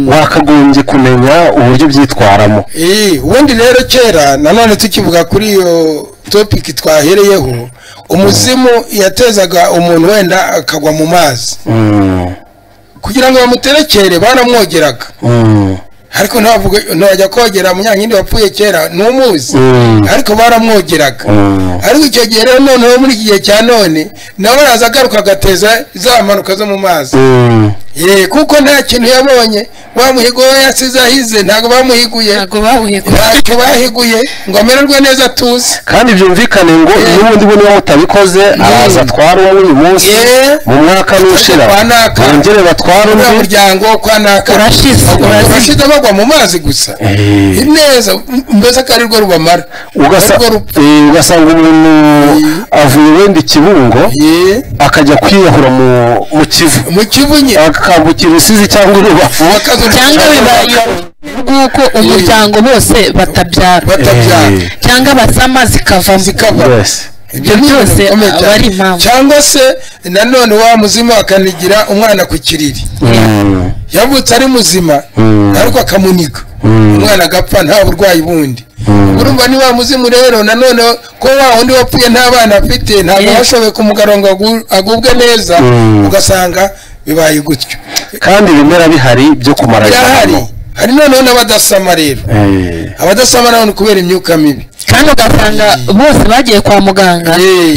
wakagombye kumenya uburyo byitwaramo Eh, ubundi rero kera nanone tukivuga kuri iyo topiki twahereyeho umuzimu yatezaga umuntu wenda akagwa mu mazi Mm, kugira ngo bamuterekere baramwogeraga mm, ariko ntavuga ntajya kogera munyankindi wapfuye kera ntumuzi Mm. ariko baramwogeraga Mm. ariko icyo gihe rero noneho muri iki gihe cya none nawe araza agaruka agateza za mpanuka zo mu mazi Mm. ye kuko nta kintu yabonye bamuhigo we yasize ahize ntabwo bamuhiguye ntabwo bahuye ko ntacyo bahiguye ngo amererwe neza atuze kandi byumvikane ngo n'ubundi we niba mutabikoze araza atwara uwo muri uyu munsi Yeah. mu mwaka n'ushira Kwa naka. bongere batware uriya undi muryango kwa naka Urashize. urashize bagwa mu mazi gusa Eh. neza mbese ko arirwo rubamara ugasa Arirwo ru- eh, ugasanga umuntu avuye wenda ikibungo Ye. akajya kwiyahura mu mu kivu mu kivu nye akambukira rusizi cyangwa urubavu bakaza cyangwa bibaye nk'uko umuryango bose batabyara batabyara Eh. cyangwa basama zikavamo Zikava. yes ibyo byose bikomeye aba cyane. ari impamvu cyangwa se nanone wa muzima akanigira umwana ku kiriri Mm. yavutse ari muzima Mm. ariko akamuniga umwana agapfa nta burwayi bundi urumva ni wa muzimu rero nanone ko wa wundi wapfuye nta bana afite ntabwo Yeah. washoboye kumugara ngo agu- agubwe neza Mm. ugasanga bibaye gutyo kandi ibimera bihari byo kumara byahari abantu. hari noneho n'abadasama rero Eh. abadasama nabo ni kubera imyuka mibi kandi ugasanga bose bagiye kwa muganga Eh.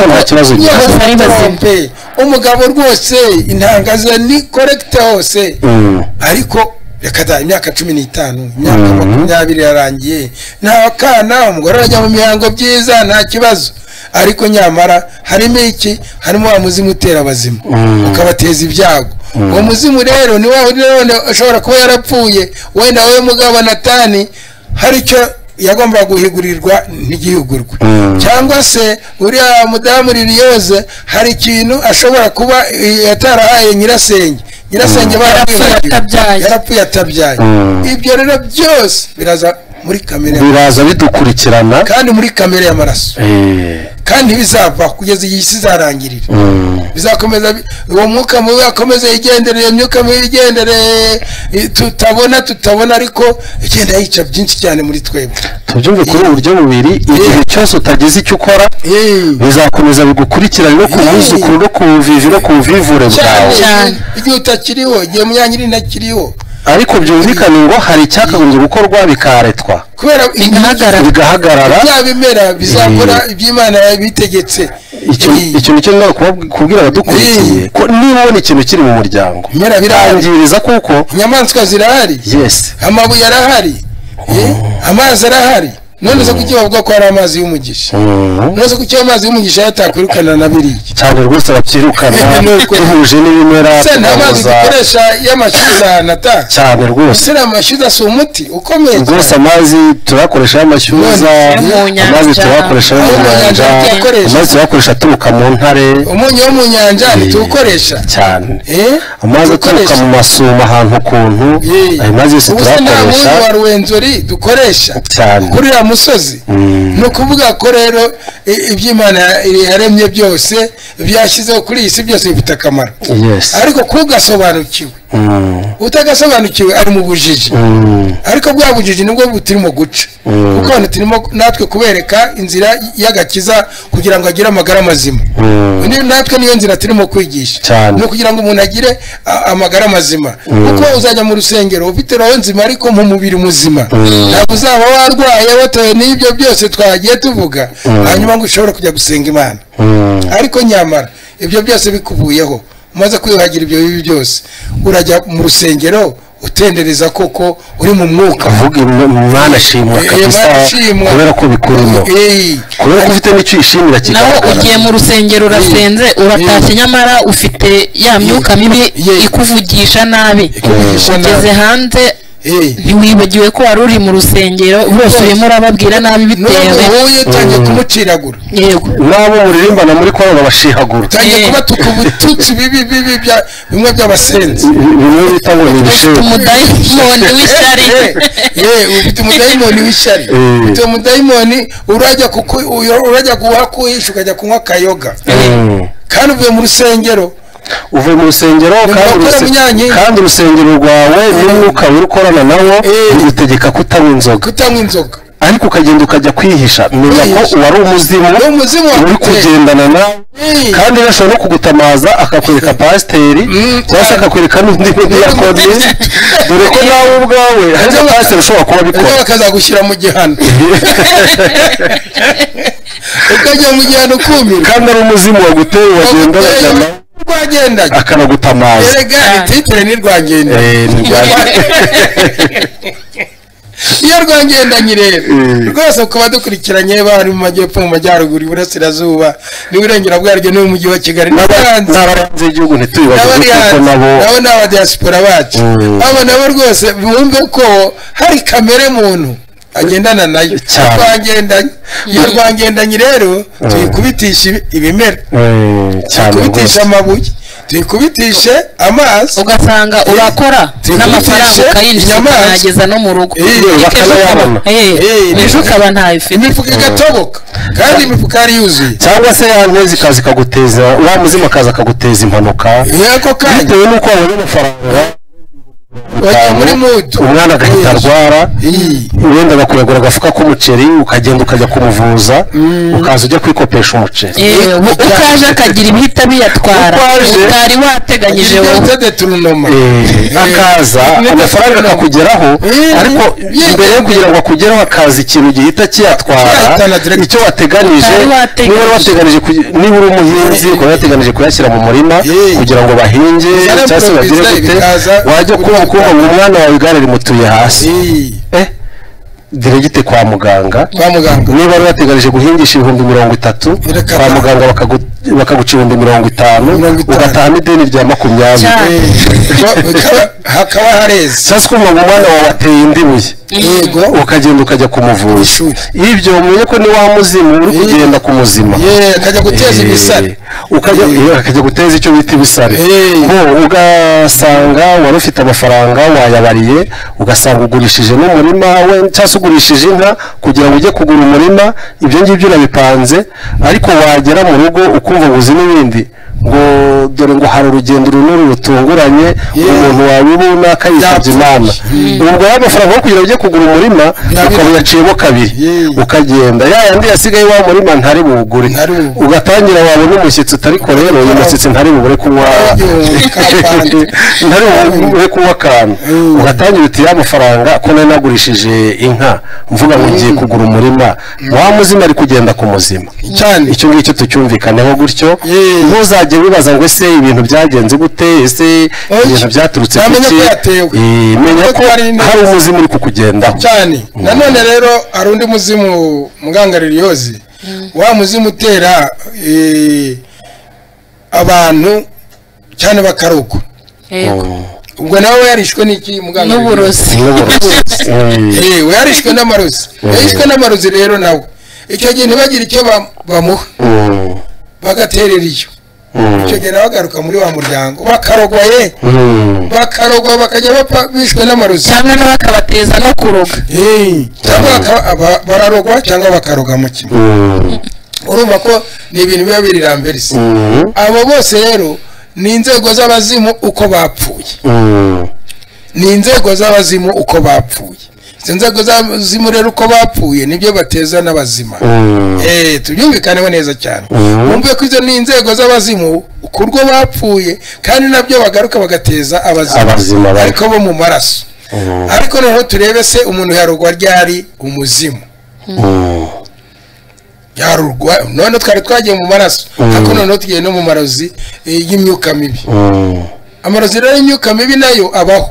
Bababwira ko nta kibazo ko ugira. bose ari bazima Trompe. umugabo rwose intanga ze ni korekite hose Mm. ariko reka da imyaka cumi n'itanu imyaka Mhm. makumyabiri irarangiye nta kana umugore arajya mu mihango byiza nta kibazo ariko nyamara harimo iki harimo wa muzimu utera abazima Mhm. ukabateza ibyago uwo muzimu rero ni wa wundi none ashobora kuba yarapfuye wenda wowe mugabo natani hari icyo yagombaga guhigurirwa ntigihugurwe Mhm. cyangwa se uriya mudamu ririyoze hari ikintu ashobora kuba eh, yatarahaye nyirasenge nyirasenge baramwibagiwe. atabyaye. yarapfuye atabyaye Mm. ibyo rero byose biraza muri kamere ya- biraza bidukurikirana kandi muri kamere y'amaraso Eh. kandi bizava kugeza igihe isi izarangirira Mm. bizakomeza bi- uwo mwuka mubi akomeza yigendere iyo myuka mibi igendere eh, tutabona tutabona ariko igenda yica byinshi cyane muri twebwe tubyumve kuri ubu buryo bubiri igihe cyose utagize icyo ukora Eh. bizakomeza bigukurikirane no ku Eh. buzukuru no ku buvivi no ku buvivure bwawe cyane igihe utakiriho igihe munyanyiri ntakiriho ariko byumvikane ngo hari icyakagombye gukorwa bikaretwa kubera bigahagarara bigahagarara bya bimera bizakora iby'imana yabitegetse icyo Eh. icyo ni cyo ndaba kubab- kubwira abadukurikiye Eh. ko niba ubona ikintu kiri mu muryango Bimera birahari. birangiriza kuko inyamaswa zirahari yesi amabuye arahari eh, amazi arahari none se kuki bavuga ko hari amazi y'umugisha Mm. none se kuki ayo amazi y'umugisha yatakwirukana na biriya cyane rwose babyirukana Eh, ni uko. duhuje n'ibimera se nta mazi tugahuza dukoresha y'amashyuza nata cyane rwose sira amashyuza si umuti ukomeye rwose cyane amazi turayakoresha y'amashyuza Yo mu nyanja. amazi turayakoresha yo mu Yo mu nyanja nyanja tuyakoresha. amazi turayakoresha aturuka mu ntare umunyu wo mu nyanja ntituwukoresha cyane Eh, amazi aturuka tuwukoresha. mu masuma ahantu ukuntu Eh, ayo mazi yose ubu se nta turayakoresha munyu wa ruwenzori dukoresha cyane kuri uriya musozi Mm. ni ukuvuga ko rero i- iby'imana yaremye byose byashyizeho kuri iyi si byose bifite akamaro yes ariko kugasobanukiwe Mm. utagasobanukiwe ari mu bujiji Mm. ariko bwa bujiji nibwo buturimo guca Mm. kuko hano turimo natwe kubereka inzira y'agakiza kugira ngo agire amagara mazima Mm. Ni- natwe niyo nzira turimo kwigisha Cyane. ni ukugira ngo umuntu agire a- amagara mazima kuko uzajya mu rusengero ufite roho nzima ariko mu mubiri muzima ntabwo uzaba warwaye watewe n'ibyo byose twagiye tuvuga hanyuma ngo ushobore kujya gusenga imana Mm. ariko nyamara ibyo byose bikuvuyeho umaze kwiyuhagira ibyo bibi byose urajya mu rusengero utendereza koko uri mu mwuka vuga imwe- mwana shimwa Eh, kabisa Mana shimwa. kubera ko bikurimo Eh, kubera ko ufite n'icyo uyishimira naho kigaragara ugiye mu rusengero urasenze uratashye nyamara ufite ya myuka mibi Yeah. ikuvugisha nabi Ikuvugisha ugeze nabi. hanze eh. ntiwibagiwe ko wari uri mu rusengero bose urimo urababwira nabi n'uwo bitewe muhuye utangiye kumutsinagura yego n'abo muririmbana muri korora bashihagura utangiye Eh. kubatuka ubututsi bibi bibi bya- bimwe by'abasenzi bimwe bita ngo ni ufite ibishimbo umudayimoni w'ishyari yewe ufite umudayimoni w'ishyari Eh. ufite umudayimoni urajya kuku uyo- urajya kuhakuhisha ukajya kunywa akayoga Mm. kandi uvuye mu rusengero uvuye mu rusengero Ni kandi urukora uruse- munyankingi. kandi urusengero rwawe n'umwuka uri gukorana nawo Eh. rugutegeka kutanywa inzoga kutanywa inzoga ariko ukagenda ukajya kwihisha menya ko wari umuzimu Wari umuzimu wa- uri kugendana nawe Eh. kandi gashobora no kugutamaza akakwereka pasiteri cyangwa se akakwereka n'undi mudiyakozi dore ko nawe ubwawe hari na pasiteri ushobora kuba ejo abikora bakazagushyira mu gihano ukajya mu gihano ukumirwa kandi ari umuzimu waguteye wagenda uragana rwagendaga akanagutamaza erega titire ni rwagenda Eh, ni bwa- iyo rwangendanye rero Mm. rwose ku badukurikiranye bari mu majyepfo mu majyaruguru iburasirazuba n'iburengera bwaryo no mu mujyi wa kigali n'abanzi n'abahanze y'igihugu n'abari ntitubibagirwe kuko hanze nabo nabo ni abadiyasipora bacu Mm. abo nabo rwose bumve ko hari kamere muntu agendana nayo Cyane. rwangendanye iyo rwangendanye rero tuyikubitisha ibi- ibimera Eh, cyane tuyikubitisha rwose amabuye tuyikubitishe amazi ugasanga urakora Tuyikubitishe n'amafaranga ukayinjiza inyamaswa. ukanageza no mu rugo Eh, Ariko ejo bakanayabona. ukaba- eh, Eh, ejo ukaba ntayifite imifuka igatoboka kandi imifuka yari yuzuye cyangwa se ya ntezi ikaza ikaguteza wa muzimu akaza akaguteza impanuka yako kanya bitewe n'uko wabonye amafaranga wagiye muri mutu umwana agahita arwara Iyi. wenda bakuyagura agafuka k'umuceri ukagenda ukajya kumuvuza ukaza ujya kwikopesha umuceri Eh, ubu ukaje akagira ibihita biyatwara Ukaje. utari wateganyije Iyo wowe utede turunoma Eh, akaza amafaranga akakugeraho Eh, ariko eh, mbere yo kugira ngo akugeraho akaza ikintu gihita kiyatwara Kiyahitana direct. icyo wateganije Utari wateganije. niba wateganije kugi- niba uri umuhinzi ukaba wateganije kuyashyira mu murima Eh. kugira ngo bahinge Bizana cyangwa se bagire improvisa gute bikaza wajya kumva ukumva ngo umwana wawe igare rimutuye hasi Iyi. eh diregite kwa muganga kwa muganga niba wari wateganije guhingisha ibihumbi mirongo itatu Bireka- kwa muganga bakagu- bakaguca ibihumbi mirongo itanu Mirongo itanu. ugataha n'ideni rya makumyabiri Cyane. Eh, bikaba- hakaba hareze sasa kumva ngo umwana wawe ateye indi buye yego ukagenda ukajya kumuvuza Ishuri. ibyo mumenye ko ni wa muzimu uri kugenda ku muzima ye akajya guteza ibisare ukajya Eh. iyo akajya guteza icyo bita ibisare Eh. bo ugasanga wari ufite amafaranga wayabariye ugasanga ugurishije n'umurima we cyangwa se ugurishije inka kugira ngo ujye kugura umurima ibyo ngibyo urabipanze ariko wagera mu rugo ukumva ngo uzi n'ibindi ngo dore ngo hari urugendo runini rutunguranye umuntu wabibunaka yitabye imana ubwo ya mafaranga yo kugira ngo ujye kugura umurima ukaba uyaciyemo kabiri Yeah. ukagenda ya yandi yasigaye wa murima ntari buwugure Ntari buwugure. ugatangira wabona umushyitsi utariko rero uyu mushyitsi ntari bubure kunywa Igihumbi ka pande. ntari bubure kunywa akantu Mm. ugatangira uti ya mafaranga ko nari nagurishije inka mvuga ngo ngiye kugura umurima wa muzima ari kugenda ku muzima cyane icyo ngicyo tucyumvikaneho gutyo Yeah. ntuzajye wibaza ngo ese ibintu byagenze gute ese ibintu byaturutse ku Ntamenya ki ko yatewe. Eh, menya ko Hari indi- hari umuzima uri kukugendaho cyane nanone rero hari undi muzimu mungangariryozi wa muzimu utera eh, abantu cyane bakarugwa Yego. ubwo nawe yarishwe n'iki mugangariryozi n'uburozi N'uburozi. Eh. Eh, yarishwe n'amarozi yarishwe n'amarozi rero nawe icyo gihe ntibagire icyo ba- bamuha Mm. bagaterera iyo Mm. icyo gihe nawe agaruka muri wa muryango bakarogwa ye Mm. bakarogwa bakajya bapfa bishwe n'amarozi cyangwa nawe akabateza no kuroga Eh, cyangwa baka- aba- bararogwa cyangwa bakaroga mu kimwe Mm. urumva ko ni ibintu biba birirambirisa Mm. abo bose rero ni inzego z'abazimu uko bapfuye Mm. ni inzego z'abazimu uko bapfuye izo nzego z'abazimu rero uko bapfuye nibyo bateza n'abazima Mm. Eh, tubyumvikaneho neza cyane Mhm. wumve ko izo ni inzego z'abazimu ku rwo bapfuye kandi nabyo bagaruka bagateza Abazima, abazimu bari. ariko bo mu maraso Mm. ariko noneho turebe se umuntu yarugwa ryari umuzimu Mm. yarugwa none twari twagiye mu maraso Mhm. ariko noneho tugiye no mu marozi eh, y'imyuka mibi Mm. amarozi rero y'imyuka mibi nayo abaho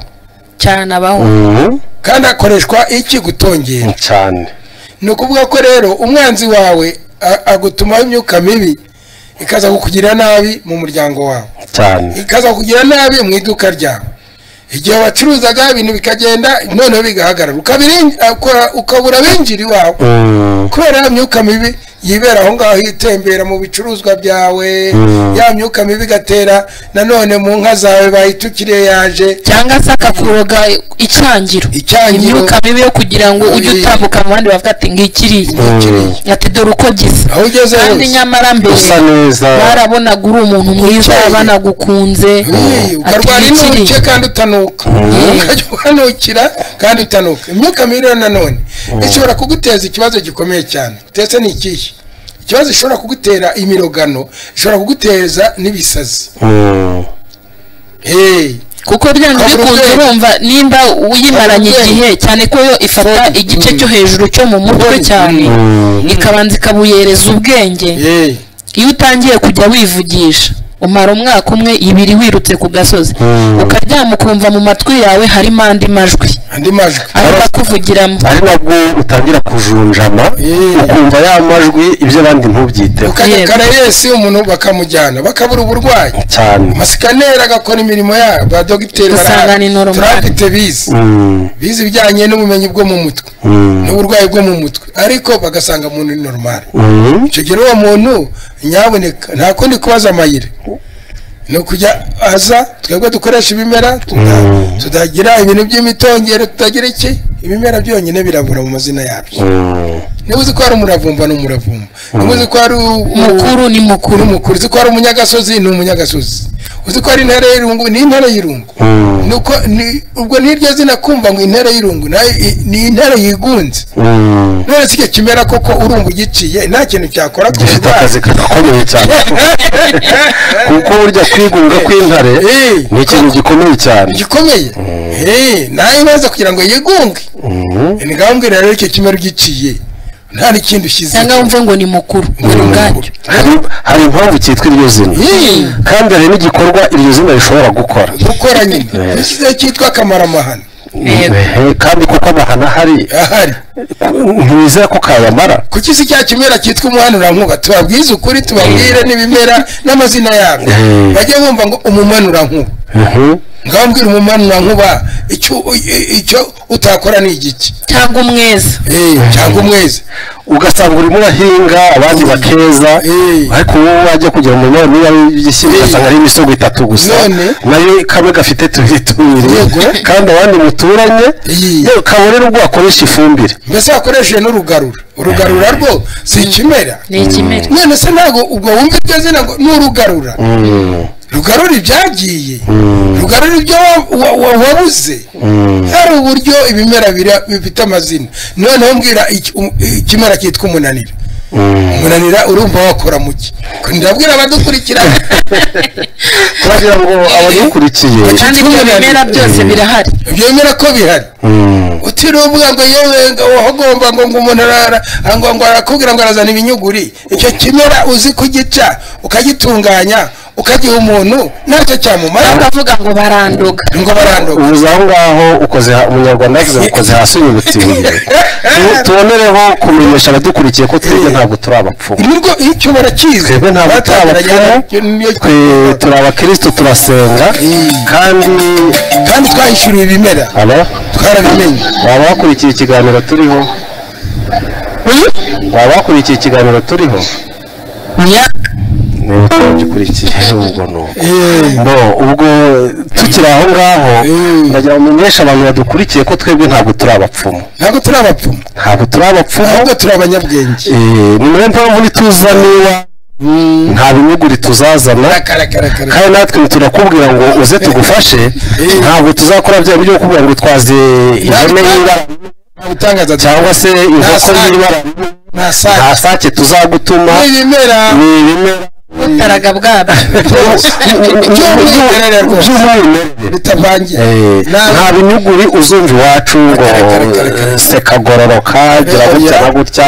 cyane abaho Mm. kandi akoreshwa iki gutongera cyane ni ukuvuga ko rero umwanzi wawe a- agutumaho imyuka mibi ikaza kukugira nabi mu muryango wawe cyane ikaza kugira nabi mu iduka ryawe igihe wacuruzaga ibintu bikagenda noneho bigahagarara Ukabiri- ukora- ukabura abinjira iwawe Mm. kubera ya myuka mibi yibera aho ngaho itembera mu bicuruzwa byawe Mm. ya myuka mibi igatera nanone mu nka zawe bayitukire yaje cyangwa se akakuroga icyangiro Icyangiro. imyuka mibi yo kugira ngo ujye Eh. utambuka mu bandi bavuga ati ngikiriye Ikiriye. ati dore uko gisa aho ugeze kandi hose nyamara mbere usa neza barabonaga uri umuntu mwiza Icyangiro. banagukunze Hey, ati ukarwara ngikiriye inuke kandi utanuka ukajya uhanukira kandi utanuka imyuka mibi rero nanone ishobora kuguteza ikibazo gikomeye cyane ndetse ni ikihe ikibazo ishobora kugutera imirogano ishobora kuguteza n'ibisazi Mm. Hey, kuko byanze Kabura bikunze ubwenge. urumva nimba uyimaranye Kabura ubwenge. igihe cyane ko yo ifata igice cyo hejuru cyo mu mutwe cyane Mm. ikabanza ikabuyereza ubwenge hey. iyo utangiye kujya wivugisha umara umwaka umwe ibiri wirutse ku gasozi Mm. ukaryama ukumva mu matwi yawe harimo andi majwi andi majwi ari bakuvugiramo ari nabwo utangira kujunjama Eh. ukumva ya majwi ibyo abandi ntubyiteho ukajya Yego. karayesi umuntu bakamujyana bakabura uburwayi cyane amasikaneri agakora imirimo yabo ba dogiteri Usanga barahari. ni normal. turabifite bize Mm. bize ibijyanye n'ubumenyi bwo mu mutwe Mm. n'uburwayi bwo mu mutwe ariko bagasanga umuntu ni normal Mm. icyo gihe uwo muntu nyaboneka nta kundi kubaza amayire ni ukujya aza twebwe dukoresha ibimera tuta- Mm. tutagira ibintu by'imitongero tutagira iki ibimera byonyine birabura mu mazina yabyo Mm. niba uzi ko hari umuravumba ni umuravumba niba uzi ko hari u- mukuru ni mukuru ni umukuru uzi ko ari umunyagasozi ni umunyagasozi uzi ko ari intare y'irungu ni intare y'irungu Mm. Nuko ni- ubwo n'iryo zina kumva ngo intare y'irungu nayo i- ni intare yigunze Mm. none si icyo kimera koko urumva ugiciye nta kintu cyakora ku gifite akazi kagakomeye cyane kuko burya kwigunga kw'intare Eh. ni ikintu gikomeye cyane gikomeye Eh, nayo ibaza kugira ngo yigunge Mm. ni ngambwira rero icyo kimera ugiciye nta n'ikindi ushyize cyangwa wumve ngo ni mukuru ni ubwacyo Hari- hari impamvu cyitwa iryo zina Eh, kandi hari n'igikorwa iryo zina rishobora gukora gukora nyine ishyize cyitwa akamaramahano Yego. Eh, kandi kuko amahano ahari ahari ntibizera ko kayamara kuki si cya kimera cyitwa umuhanurankuba tubabwize ukuri tubabwire n'ibimera n'amazina yabyo Mm. bajye bumva ngo umumanurankuba Mhm. ngambwira umumanurankuba icyo i- icyo utakora ni igiki cyangwa umweza Eh, cyangwa umwezi ugasanga urimo urahinga abandi bakeza Eh. ariko wowe wajya kugira umunara niba w'igishyimbo Eh. ugasanga ari imisego itatu gusa None? nayo kamwe gafite tubiri tubiri Yego. kandi abandi muturanye Eh. yewe kabone n'ubwo wakoresha ifumbire mbese wakoresheje n'urugarura urugarura rwo si ikimera ni ikimera none se ntabwo ubwo wumva iryo zina ngo ni urugarura Mm, rugarura ibyagiye mm, rugarura ibyo wa- wa- wa- wabuze mm. hari uburyo ibimera bira- bifite amazina noneho mbwira iki- um- ikimera cyitwa umunanira Mm. umunanira urumva wakora muki ndabwira abadukurikira kugira ngo abadukurikiye kandi ibyo bimera byose birahari ibyo bimera ko bihari Mm, utiriwe ngo yewe ngo wagomba ngo ngo umuntu arara ngo ngo arakubwira ngo arazana ibinyuguri icyo kimera uzi kugica ukagitunganya ukagiha umuntu ntacyo cyamumara bakavuga ngo baranduka ngo baranduka ubuze aho ngaho ukoze ha- umunyarwanda yavuze ngo ukoze hasi unyibutiriye Tu- tubonereho kumenyesha abadukurikiye ko twebwe ntabwo turi abapfumu nirwo icyo barakizi twebwe ntabwo turi abapfumu twe turi abakristo turasenga kandi kandi twahishuriwe ibimera alo twarabimenye waba wakurikiye ikiganiro turiho waba wakurikiye ikiganiro turiho Ya. niba utabikurikiye ubwo ni uko Eh, bo ubwo tukiri aho ngaho Mm. ndagira ngo umenyeshe abantu badukurikiye ko twebwe ntabwo turi abapfumu ntabwo turi abapfumu ntabwo turi abapfumu ahubwo turi abanyabwenge Eh, ni nayo mpamvu ntituza niwa nta binyuguri tuzazana akarakarakara kandi natwe turakubwira ngo uze tugufashe Eh. ntabwo tuzakora bya biryo kubwira ngo utwaze ihene y'ibara gutangaza cyangwa se inkoko sake. y'ibara nta nta saa sake tuzagutuma n'ibimera ni ibimera butaraga bwabyo by'umwimerere rwose by'umwimerere bitavangiye Eh, nta Nta- binyuguri uzumva iwacu ngo Kare, kare, kare. sekagororoka gira Oya. gutya na gutya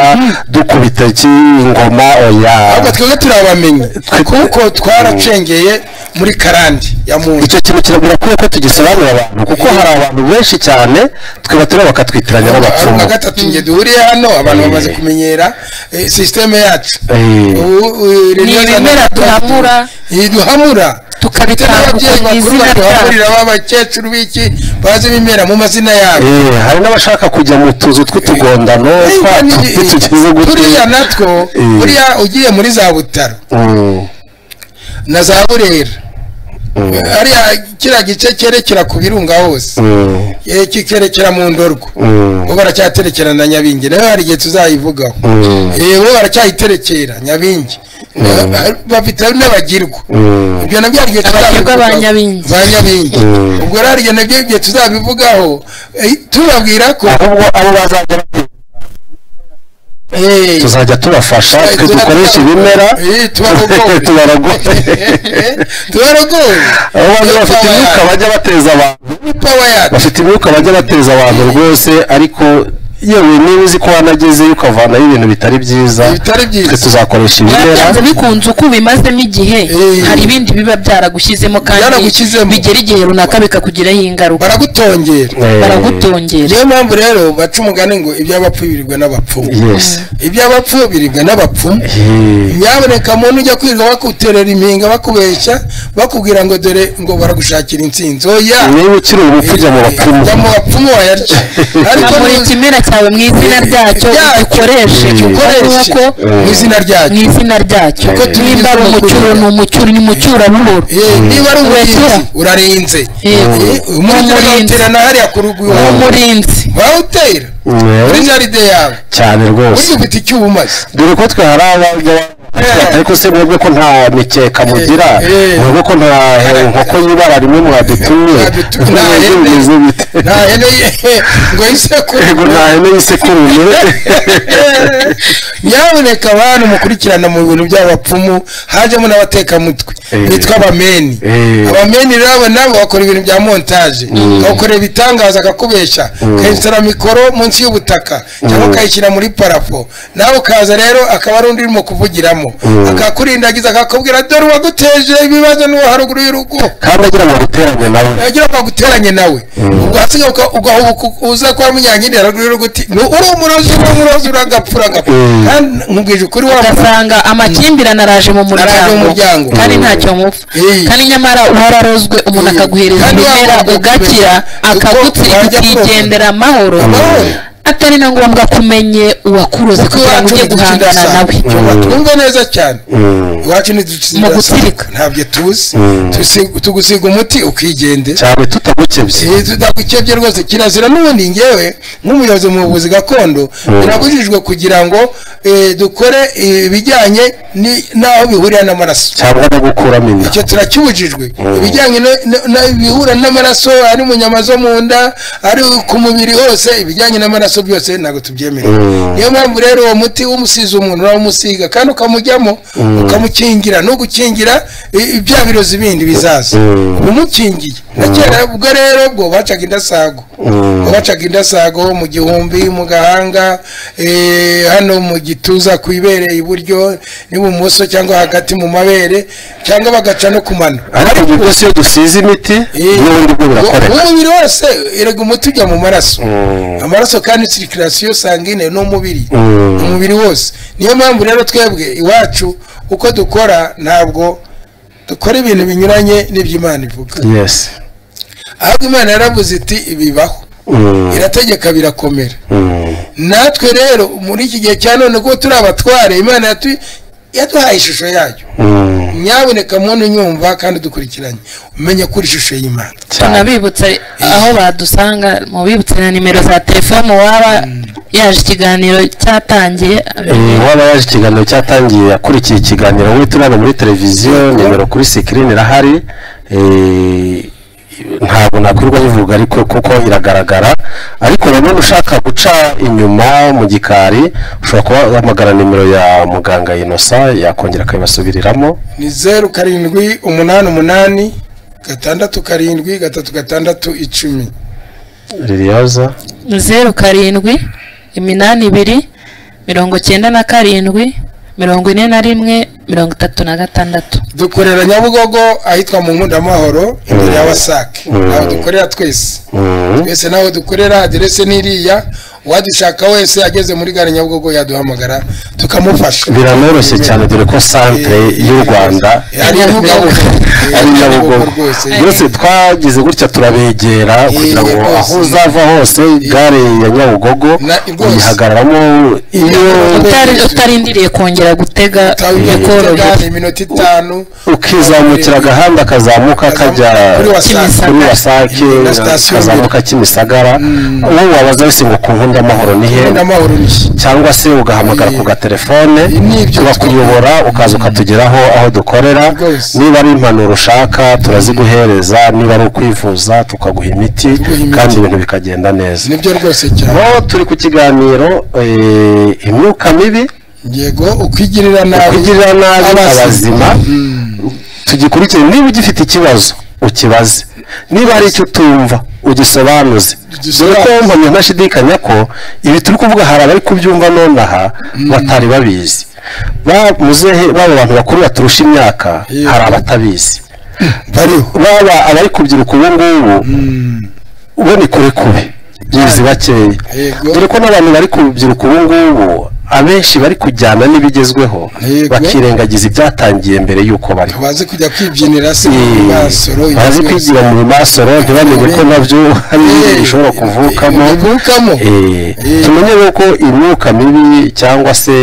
dukubita iki ingoma oya ahubwo twebwe turabamenya kuko twaracengeye muri karandi ya muntu icyo kintu kira- birakwiye ko tugisobanurira abantu kuko hari abantu benshi cyane tweba tureba bakatwitiranya ari n'abapfumu nka gatatu nge duhuriye hano abantu Eh. bamaze kumenyera eh, sisiteme yacu Eh. Ubu, eh, Ni Renewal ibimera Rwanda- duhamura. Eh, duhamura tukabitanga n'ababyeyi ku bakuru izina ryabyo baduhamurira b'abakecuru b'iki bazi ibimera mu mazina yabo Eh, hari n'abashaka kujya mu tuzu tw'utugondano twa- tugize turiya gutya natwo Eh. buriya ugiye muri za butaro Mm, na za burera mm, hariya kiriya gice cyerekera ku birunga hose mm, Eh, kikerekera mu ndorwa mm, bo baracyaterekera na nyabingi nayo hari igihe tuzayivugaho Mm. Eh, bo baracyayiterekera nyabingi Na- bafite n'abagirwa mm. ibyo nabyo hari igihe Abagirwa ba tuzabivugaho. Nyabingi. ba nyabingi Mm. ubwo rero hari igihe nabyo igihe tuzabivugaho eh, tubabwira ko ahubwo abo bazajya tuzajya tubafasha twe dukoresha ibimera tubarogoye tubaragoye abo bantu bafite imyuka bajya bateza abantu pawa yacu bafite imyuka bajya bateza abantu rwose ariko yewe niba uzi ko wanagezeyo ukavanaho ibintu bitari byiza Bitari byiza. twe tuzakoresha ibimera byanze bikunze uko ubimazemo igihe Eh. hari ibindi biba byaragushyizemo kandi Byaragushyizemo. bigera igihe runaka bikakugiraho ingaruka baragutongera Eh, baragutongera niyo mpamvu rero baca umugani ngo iby'abapfu birirwa n'abapfumu yes iby'abapfu biribwa n'abapfumu Eh, nyamuneka muntu ujya kwiga bakuterera impinga bakubeshya bakubwira ngo dore ngo baragushakira intsinzi oya niba ukiri ubupfu ujya mu bapfumu ujya mu bapfumu wayarya ariko kamura ni- ikimera cyawe mu izina ryacyo Ryacyo. ugikoreshe gikoreshe kuko mu izina mu ryacyo izina ryacyo Kuko tubizi nimba ari umucyuro ni umucyuro ni mucyurabuhoro Eh, niba ari Wesera. umurinzi urarinze Yego. Eh, umurinzi Ni umurinzi. bakawuterana hariya ku rugo ni iwawe umurinzi bawutera Eh, kuri jaride yawe cyane rwose burya ufite icyumaze dore ko twe hari abajya Eh. ariko se mwebwe ko nta mikeka mugira eh. mwebwe ko nta eh, inkoko y'ibara rimwe mwadutumye Mwadutumye. Nta Mwebwe hene. bimeze bite? nta hene ye ngo yisekure yego nta hene y'isekurume nyamuneka abantu mukurikirana mu bintu by'abapfumu hajemo n'abatekamutwe Eh. bitwa abameni Eh. abameni rero abo nabo bakora ibintu bya montaje bakagukorera ibitangaza akakubesha ukayicara mikoro munsi y'ubutaka cyangwa ukayishyira muri parafo nawe ukaza rero akaba ari undi urimo kuvugiramo akakurindagiza akakubwira dore uwaguteje ibibazo n'uwo haruguru y'urugo kandi agira ngo aguteranye nawe yagira ngo aguteranye nawe ubwo hasigaye uka- ugahubuka uza kwa munyankindi yaragurira uguti ni uri umurozi uri umurozi uragapfa uragapfa Mm. kandi nkubwije ukuri wa ugasanga amakimbirane araje mu Araje mu muryango. muryango kandi ntacyo mupfa Eh. kandi nyamara uwararozwe umuntu Eh. akaguhereza Kandi ibimera waba ugakira ukaguhereza. akagutsirika Uko wajya kuroga. ukigendera amahoro Amahoro. atari na ngombwa ko umenye uwakuroze kuko kugira ngo iwacu ujye guhangana ntiducindasa nawe twumve neza cyane iwacu Mu ntiducindasa gutsirika. ntabyo tuzi Mm. Tusi- tugusiga umuti ukigendera cyane tutagukebye Eh, tudakukebye rwose kirazira n'ubundi ngewe nk'umuyobozi mu buvuzi gakondo birabujijwe kugira ngo eh, dukore eh, ibijyanye ni- n'aho bihurira n'amaraso cyangwa no gukuramo inda icyo turakibujijwe ibijyanye no- no- no- ibihura n'amaraso ari mu nyama zo mu nda ari ku mubiri hose ibijyanye n'amaraso byose ntabwo tubyemerewe Mm. niyo mpamvu rero uwo muti umusize umuntu urawumusiga kandi ukamujyamo ukamukingira n'ugukingira i- bya birozi bindi bizaza Mm. uba umukingiye na kera ubwo rero bwo bacaga indasago Mm. bacaga indasago mu gihumbi mu gahanga eh, hano mu gituza ku ibere iburyo n'ibumoso cyangwa hagati mu mabere cyangwa bagaca no ku mano ariko ubu bwose iyo dusize imiti n'ubundi bwo birakoreka umubiri wose erega umuti ujya mu maraso Mm. amaraso kandi sirikirasiyo sangine ni umubiri Mm. umubiri wose niyo mpamvu rero twebwe iwacu uko dukora ntabwo dukora ibintu binyuranye n'iby'imana ivuga yes ahubwo imana yaravuze iti bibaho Mm. irategeka birakomera Mm. natwe rero muri iki gihe cya none kuko turi abatware imana yatu- yaduhaye ishusho yayo Mm. nyaboneka muntu unyumva kandi dukurikiranye umenye kuri ishusho y'imana cyane tunabibutsa aho badusanga mubibutse na nimero za telefone waba yaje ikiganiro cyatangiye Eh, waba yaje ikiganiro cyatangiye akurikiye ikiganiro we turi hano muri televiziyo nimero kuri sikirini irahari eh, ntabwo nakwirirwa bivuga ariko kuko iragaragara ariko nanone ushaka guca inyuma mu gikari ushobora kuba wahamagara nimero ya muganga inosa yakongera akabibasubiriramo ni zeru karindwi umunani umunani gatandatu karindwi gatatu gatandatu icumi ririyoza zeru karindwi iminani ibiri mirongo cyenda na karindwi mirongo ine na rimwe mirongo itatu na gatandatu dukorera nyabugogo ahitwa mu nkundamahoro imbere ya wasake Mm. aho dukorera twese Mm. twese naho dukorera aderese n'iriya uwadushaka wese ageze muri gare nyabugogo yaduhamagara tukamufasha biranoroshye cyane dore ko santere y'u rwanda ari Nyabugogo. ari nyabugogo nyabugogo rwose byose twagize gutya turabegera kugira ngo rwose. aho uzava hose gare ya nyabugogo Na- rwose. yihagararamo iyo Utari- utarindiriye kongera gutega tawuyekorera bikorohera iminota itanu ukizamukira agahanda kazamuka kajya Kuri Wasake. kuri wasake Na sitasiyo kazamuka kimisagara uwo wabaza wese ngo ku ubundi amahoro ni he ubundi amahoro ni he cyangwa se ugahamagara ku gatelefone Ni ibyo bakuyobora ukaza ukatugeraho aho dukorera Rwose. niba ari impanuro ushaka turaziguhereza niba ari ukwivuza tukaguha imiti Tuguha imiti. kandi ibintu bikagenda neza nibyo rwose cyane aho turi ku kiganiro eh, imyuka mibi yego ukwigirira nabi ukugirira nabi abazima tugikurikire niba ugifite ikibazo ukibaze niba hari icyo utumva ugisobanuze dore ko Ugisobanuze. mpamya ntashidikanya ko ibi turi kuvuga hari abari kubyumva nonaha batari babizi Ba- muzehe baba abantu bakuru baturusha imyaka Yego. hari abatabizi bariho baba abari kubyiruka ubu ngubu ubona kure kube bizi bakeya Yego. dore ko n'abantu bari kubyiruka ubu ngubu abenshi bari kujyana n'ibigezweho Yego. bakirengagiza ibyatangiye mbere y'uko bariho bazi kujya kwibyinira se mu masoro Eh, bazi kwigira mu masoro ntibamenye ko nabyo hari ibintu bishobora kuvukamo bivukamo Eh, Eh. tumenye yuko imyuka mibi cyangwa se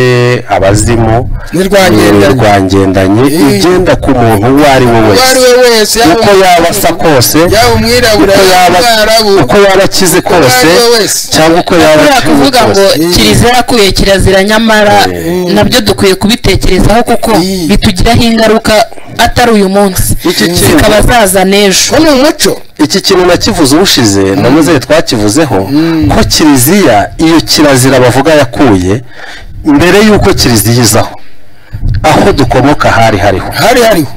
abazimu Ni rwangendanye. eh, rwangendanye Eh. igenda ku muntu uwo ari we uwo ari wese we wese yaba uko yaba asa kose yaba umwirabura uko yaba yaba umwarabu uko yaba akize kose ari we wese. cyangwa uko yaba buriya akize kuvuga ngo kose kiliziya yakuye kirazira nyamara Mm. nabyo dukwiye kubitekerezaho kuko Mm. bitugiraho ingaruka atari uyu munsi Iki kintu- zikaba zaza n'ejo ko ni umuco iki kintu nakivuze ubushize na muzere twakivuzeho ko kiliziya iyo kirazira bavuga yakuye mbere y'uko kiliziya izaho aho dukomoka hari hariho hari hariho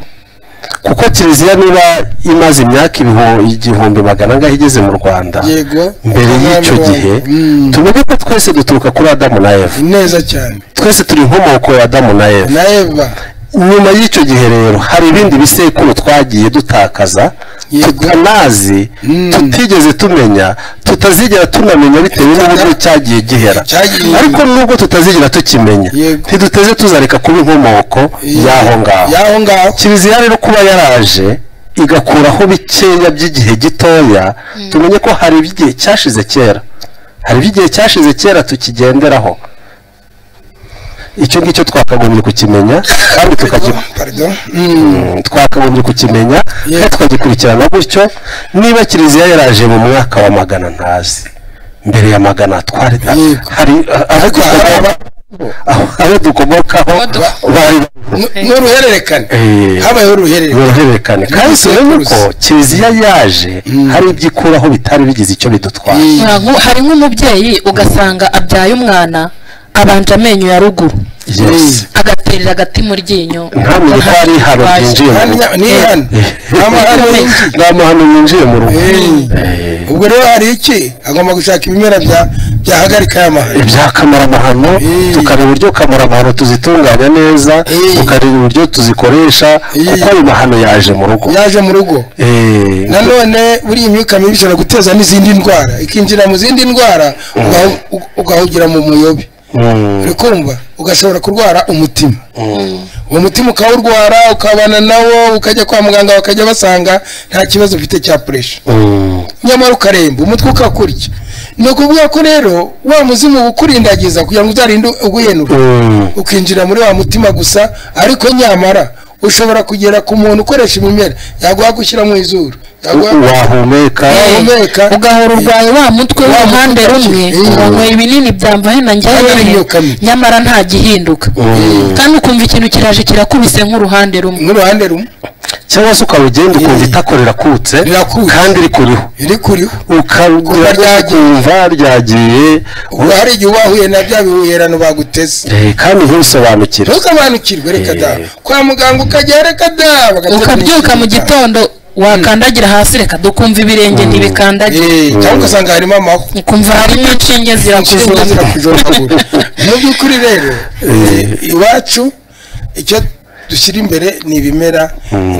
kuko kiliziya niba imaze imyaka ibihu- igihumbi magana angahe igeze mu rwanda yego mbere y'icyo gihe Mm. tumenye ko twese duturuka kuri adamu na eva neza cyane twese turi inkomoko ya adamu na eva na eva nyuma y'icyo gihe rero hari ibindi bisekuru twagiye dutakaza Yego. tutanazi Mm. tutigeze tumenya tutazigera tunamenya bitewe n'uburyo cyagiye gihera Cyagiye- ariko nubwo tutazigera tukimenya Yego. ntiduteze tuzareka kuba inkomoko y'aho ngaho y'aho ngaho kiliziya rero kuba yaraje igakuraho bikeya by'igihe gitoya tumenye ko hari iby'igihe cyashize kera hari iby'igihe cyashize kera tukigenderaho icyo ngicyo twakagombye kukimenya kandi tukagikurikirana pardon Mm, twakagombye kukimenya Yego. kandi tukagikurikirana gutyo niba kiliziya yaraje mu mwaka wa magana ntazi mbere ya magana twari Yego. hari aho dukomoka aho- aho dukomokaho bari N- n'uruhererekane Eh, habayeho uruhererekane uruhererekane kandi si ko kiliziya yaje hari ibyo ikuraho bitari bigize icyo bidutwara Mm. Nta nku- hari nk'umubyeyi ugasanga abyaye umwana abanje amenyo ya ruguru Yes. agaterera agati mu ryinyo ntamenye ko hari ihano ryinjiye mu Hano rugo ni hano nta mahano y'inzu nta mahano yinjiye mu rugo Eh. ubwo rero hari iki agomba gushaka ibimera bya- byahagarika aya mahano ibya kamaramahano Eh. tukareba uburyo kamaramahano tuzitunganya neza Eh. tukareba uburyo tuzikoresha Eh. kuko ayo mahano yaje mu rugo yaje mu rugo Eh, nanone buriya imyuka mibi ishobora guteza n'izindi ndwara ikinjira mu zindi ndwara ugahu- u- ugahugira mu muyobe mm, uri kumva ugashobora kurwara umutima uwo mutima ukawurwara ukabana nawo ukajya kwa muganga bakajya basanga nta kibazo ufite cya puresha mm, nyamara ukaremba umutwe ukakurya ni ukuvuga ko rero wa muzimu ukurindagiza kugira ngo uzarinde uguhenura mm. ukinjira muri wa mutima gusa ariko nyamara ushobora kugera ku muntu ukoresha imimera yaguha gushyira mu izuru yaguha wahumeka wahumeka ugahora urwaye wa mutwe Wa w'uruhande mutwe rumwe ukaci- Eh. ukanywera ibinini byamba hena Hano ari njyewe imyuka mibi. nyamara nta gihinduka Mm. kandi ukumva ikintu kiraje kirakubise nk'uruhande rumwe nk'uruhande rumwe cyangwa se ukawugenda ukumva itako rirakutse Rirakutse. kandi rikuriho riri kuriho ukagira ryagiye. kumva ryagiye ubwo hari igihe uba wahuye na bya bihuherano baguteze Eh, kandi ntubisobanukire ntusobanukirwe reka da Eh. kwa muganga ukajya reka da bagaterura ukabyuka mu ikintu. gitondo wakandagira hasi reka dukumva ibirenge ntibikandagira Eh, cyangwa ugasanga harimo amahwa ukumva harimo inshinge inshinge zirakuzura zirakujoragura mu by'ukuri rero eh, iwacu icyo dushyira imbere ni ibimera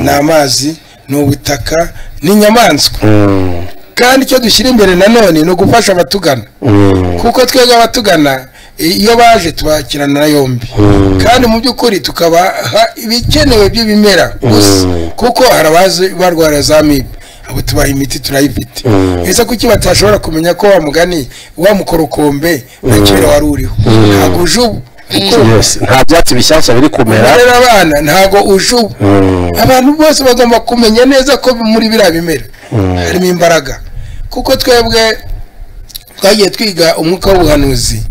ni amazi ni ubutaka ni inyamaswa Mm, kandi icyo dushyira imbere nanone ni ugufasha abatugana mm, kuko twebwe abatugana iyo baje tubakirana na yombi Mm. kandi mu by'ukuri tukabaha ibikenewe by'ibimera gusa Mm. kuko hari abazi barwara za mibe abo tubaha imiti turayifite Mm. ese kuki batashobora kumenya ko wa mugani wa mukorokombe na kera wari uriho ntabwo uje ubu kuko yes. nta byatsi bishyashya biri kumera umerera abana ntabwo uje ubu Mm, abantu bose bagomba kumenya neza ko muri biriya bimera Mm. harimo imbaraga kuko twebwe twagiye twiga umwuka w'ubuhanuzi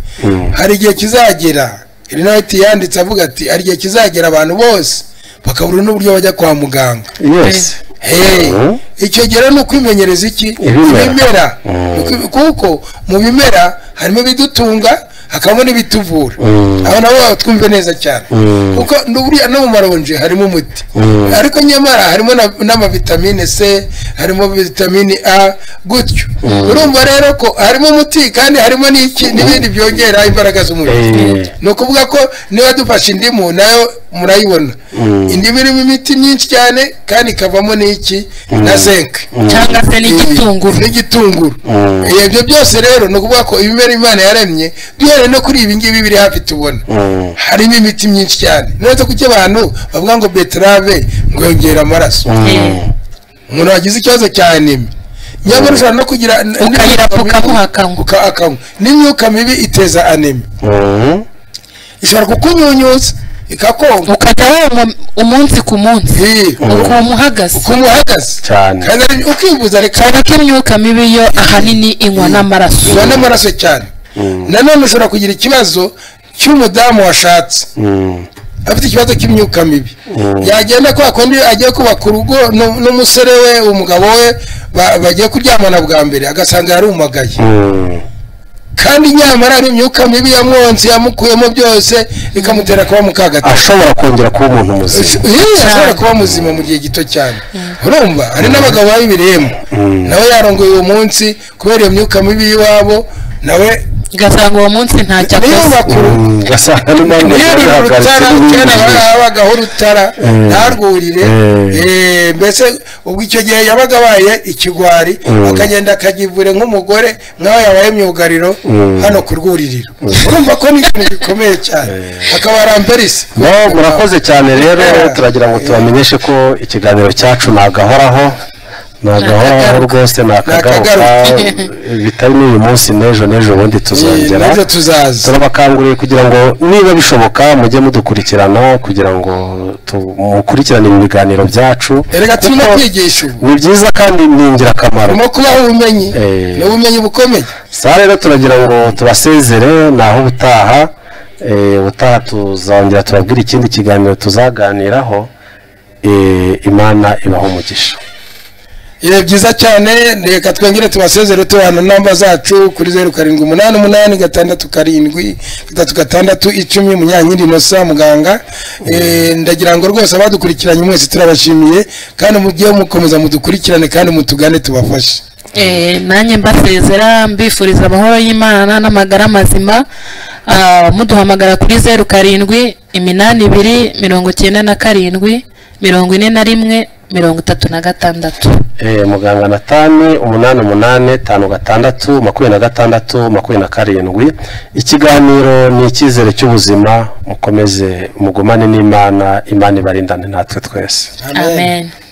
hari igihe kizagera rinayiti yanditse avuga ati hari igihe kizagera abantu bose bakabura n'uburyo bajya kwa muganga yesi Hey, Mhm. icyo gihe ni ukwimenyereza iki Ibimera. ibimera Uku- kuko mu bimera harimo ibidutunga hakabamo n'ibituvura Mm. aho nabo twumve neza cyane Mm. kuko n'uburiya no mu maronji harimo umuti Mm. ariko nyamara harimo na- n'amavitamine c harimo vitamine a gutyo urumva rero ko harimo umuti kandi harimo n'iki n'ibindi byongera imbaraga z'umubiri Eh. ni ukuvuga ko niba dufashe indimu nayo murayibona Mm. indimu irimo imiti myinshi cyane kandi ikavamo n'iki na zinc cyangwa se n'igitunguru n'igitunguru Mm. Eh, ibyo byose rero ni ukuvuga ko ibimera imana yaremye duhereye no kuri ibi ngibi biri hafi tubona Mm. harimo imiti myinshi cyane nuretse kuki abantu bavuga ngo beterave ngo yongera amaraso Mm. umuntu wagize ikibazo cya anime nyamara ushobora no kugira ukayirapuka muhakanywa uka- akanywa n'imyuka mibi iteza anime Mm. ishobora kukunyunyuza ikakonga ukajya wanywa umunsi ku munsi Eh, ukuntu uhagaze ukuntu uhagaze cyane kandi ari- ukivuza reka cyane ko imyuka mibi yo ahanini inywa n'amaraso ubona amaraso cyane nanone ushobora kugira ikibazo cy'umudamu washatse Mm. afite ikibazo cy'imyuka mibi yagenda kwa kundi agiye kubaka urugo nu- n'umusore we umugabo we ba- bagiye kuryamana bwa mbere agasanga yarumagaye Mm. kandi nyamara ari imyuka mibi yamwonse yamukuyemo byose ikamutera kuba mukagati ashobora kongera kuba umuntu muzima yewe ashobora kuba muzima mu gihe gito cyane urumva hari n'abagabo babiriyemo nawe yarongoye uwo munsi kubera iyo myuka mibi y'iwabo nawe ugasanga uwo munsi ntacyo niyo akoze bakuru Mm. ugasanga n'impamvu niyo yagiye uru yahagaritse rutara kera n'ibindi byinshi. habagaho urutara Mm. ntarwurire Mm. eh, mbese ubwo icyo gihe yabaga abaye ikigwari Mm. akagenda akagivure nk'umugore nk'aho yabaye myugariro Mm. hano ku rwuririro urumva ko ni ikintu gikomeye cyane akaba aramperisi No, murakoze cyane rero turagira ngo tubamenyeshe ko ikiganiro cyacu nagahoraho nagahoraho Ntakagaruka. rwose nakagaruka bitari n'uyu munsi n'ejo n'ejo bundi tuzongera n'ejo tuzaza turabakanguriye kugira ngo niba bishoboka mujye mudukurikirana kugira ngo tu- mukurikirane ibi biganiro byacu erega turimo Kuko kwigisha ubu ni byiza kandi ni ingirakamaro turimo kubaha ubumenyi Eh. ni ubumenyi bukomeye saa rero turagira ngo tubasezere naho ubutaha eh, ubutaha tuzongera tubabwire ikindi kiganiro tuzaganiraho eh, imana ibaho umugisha Ibi byiza cyane reka twongere tubasezere tubana namba zacu kuri zeru karindwi umunani umunani gatandatu karindwi gatatu gatandatu icumi munyankindi inosa muganga Eh, ndagira ngo rwose abadukurikiranye mwese turabashimiye kandi mujye mukomeza mudukurikirane kandi mutugane tubafashe Eh, nanjye mbasezera mbifuriza amahoro y'imana n'amagara mazima Ah, muduhamagara kuri zeru karindwi iminani ibiri mirongo icyenda na karindwi mirongo ine na rimwe mirongo itatu na gatandatu Eh, muganga natani umunani umunani tanu gatandatu makumyabiri na gatandatu makumyabiri na karindwi ikiganiro ni icyizere cy'ubuzima mukomeze mugumane n'imana imana ibarindane natwe twese amen.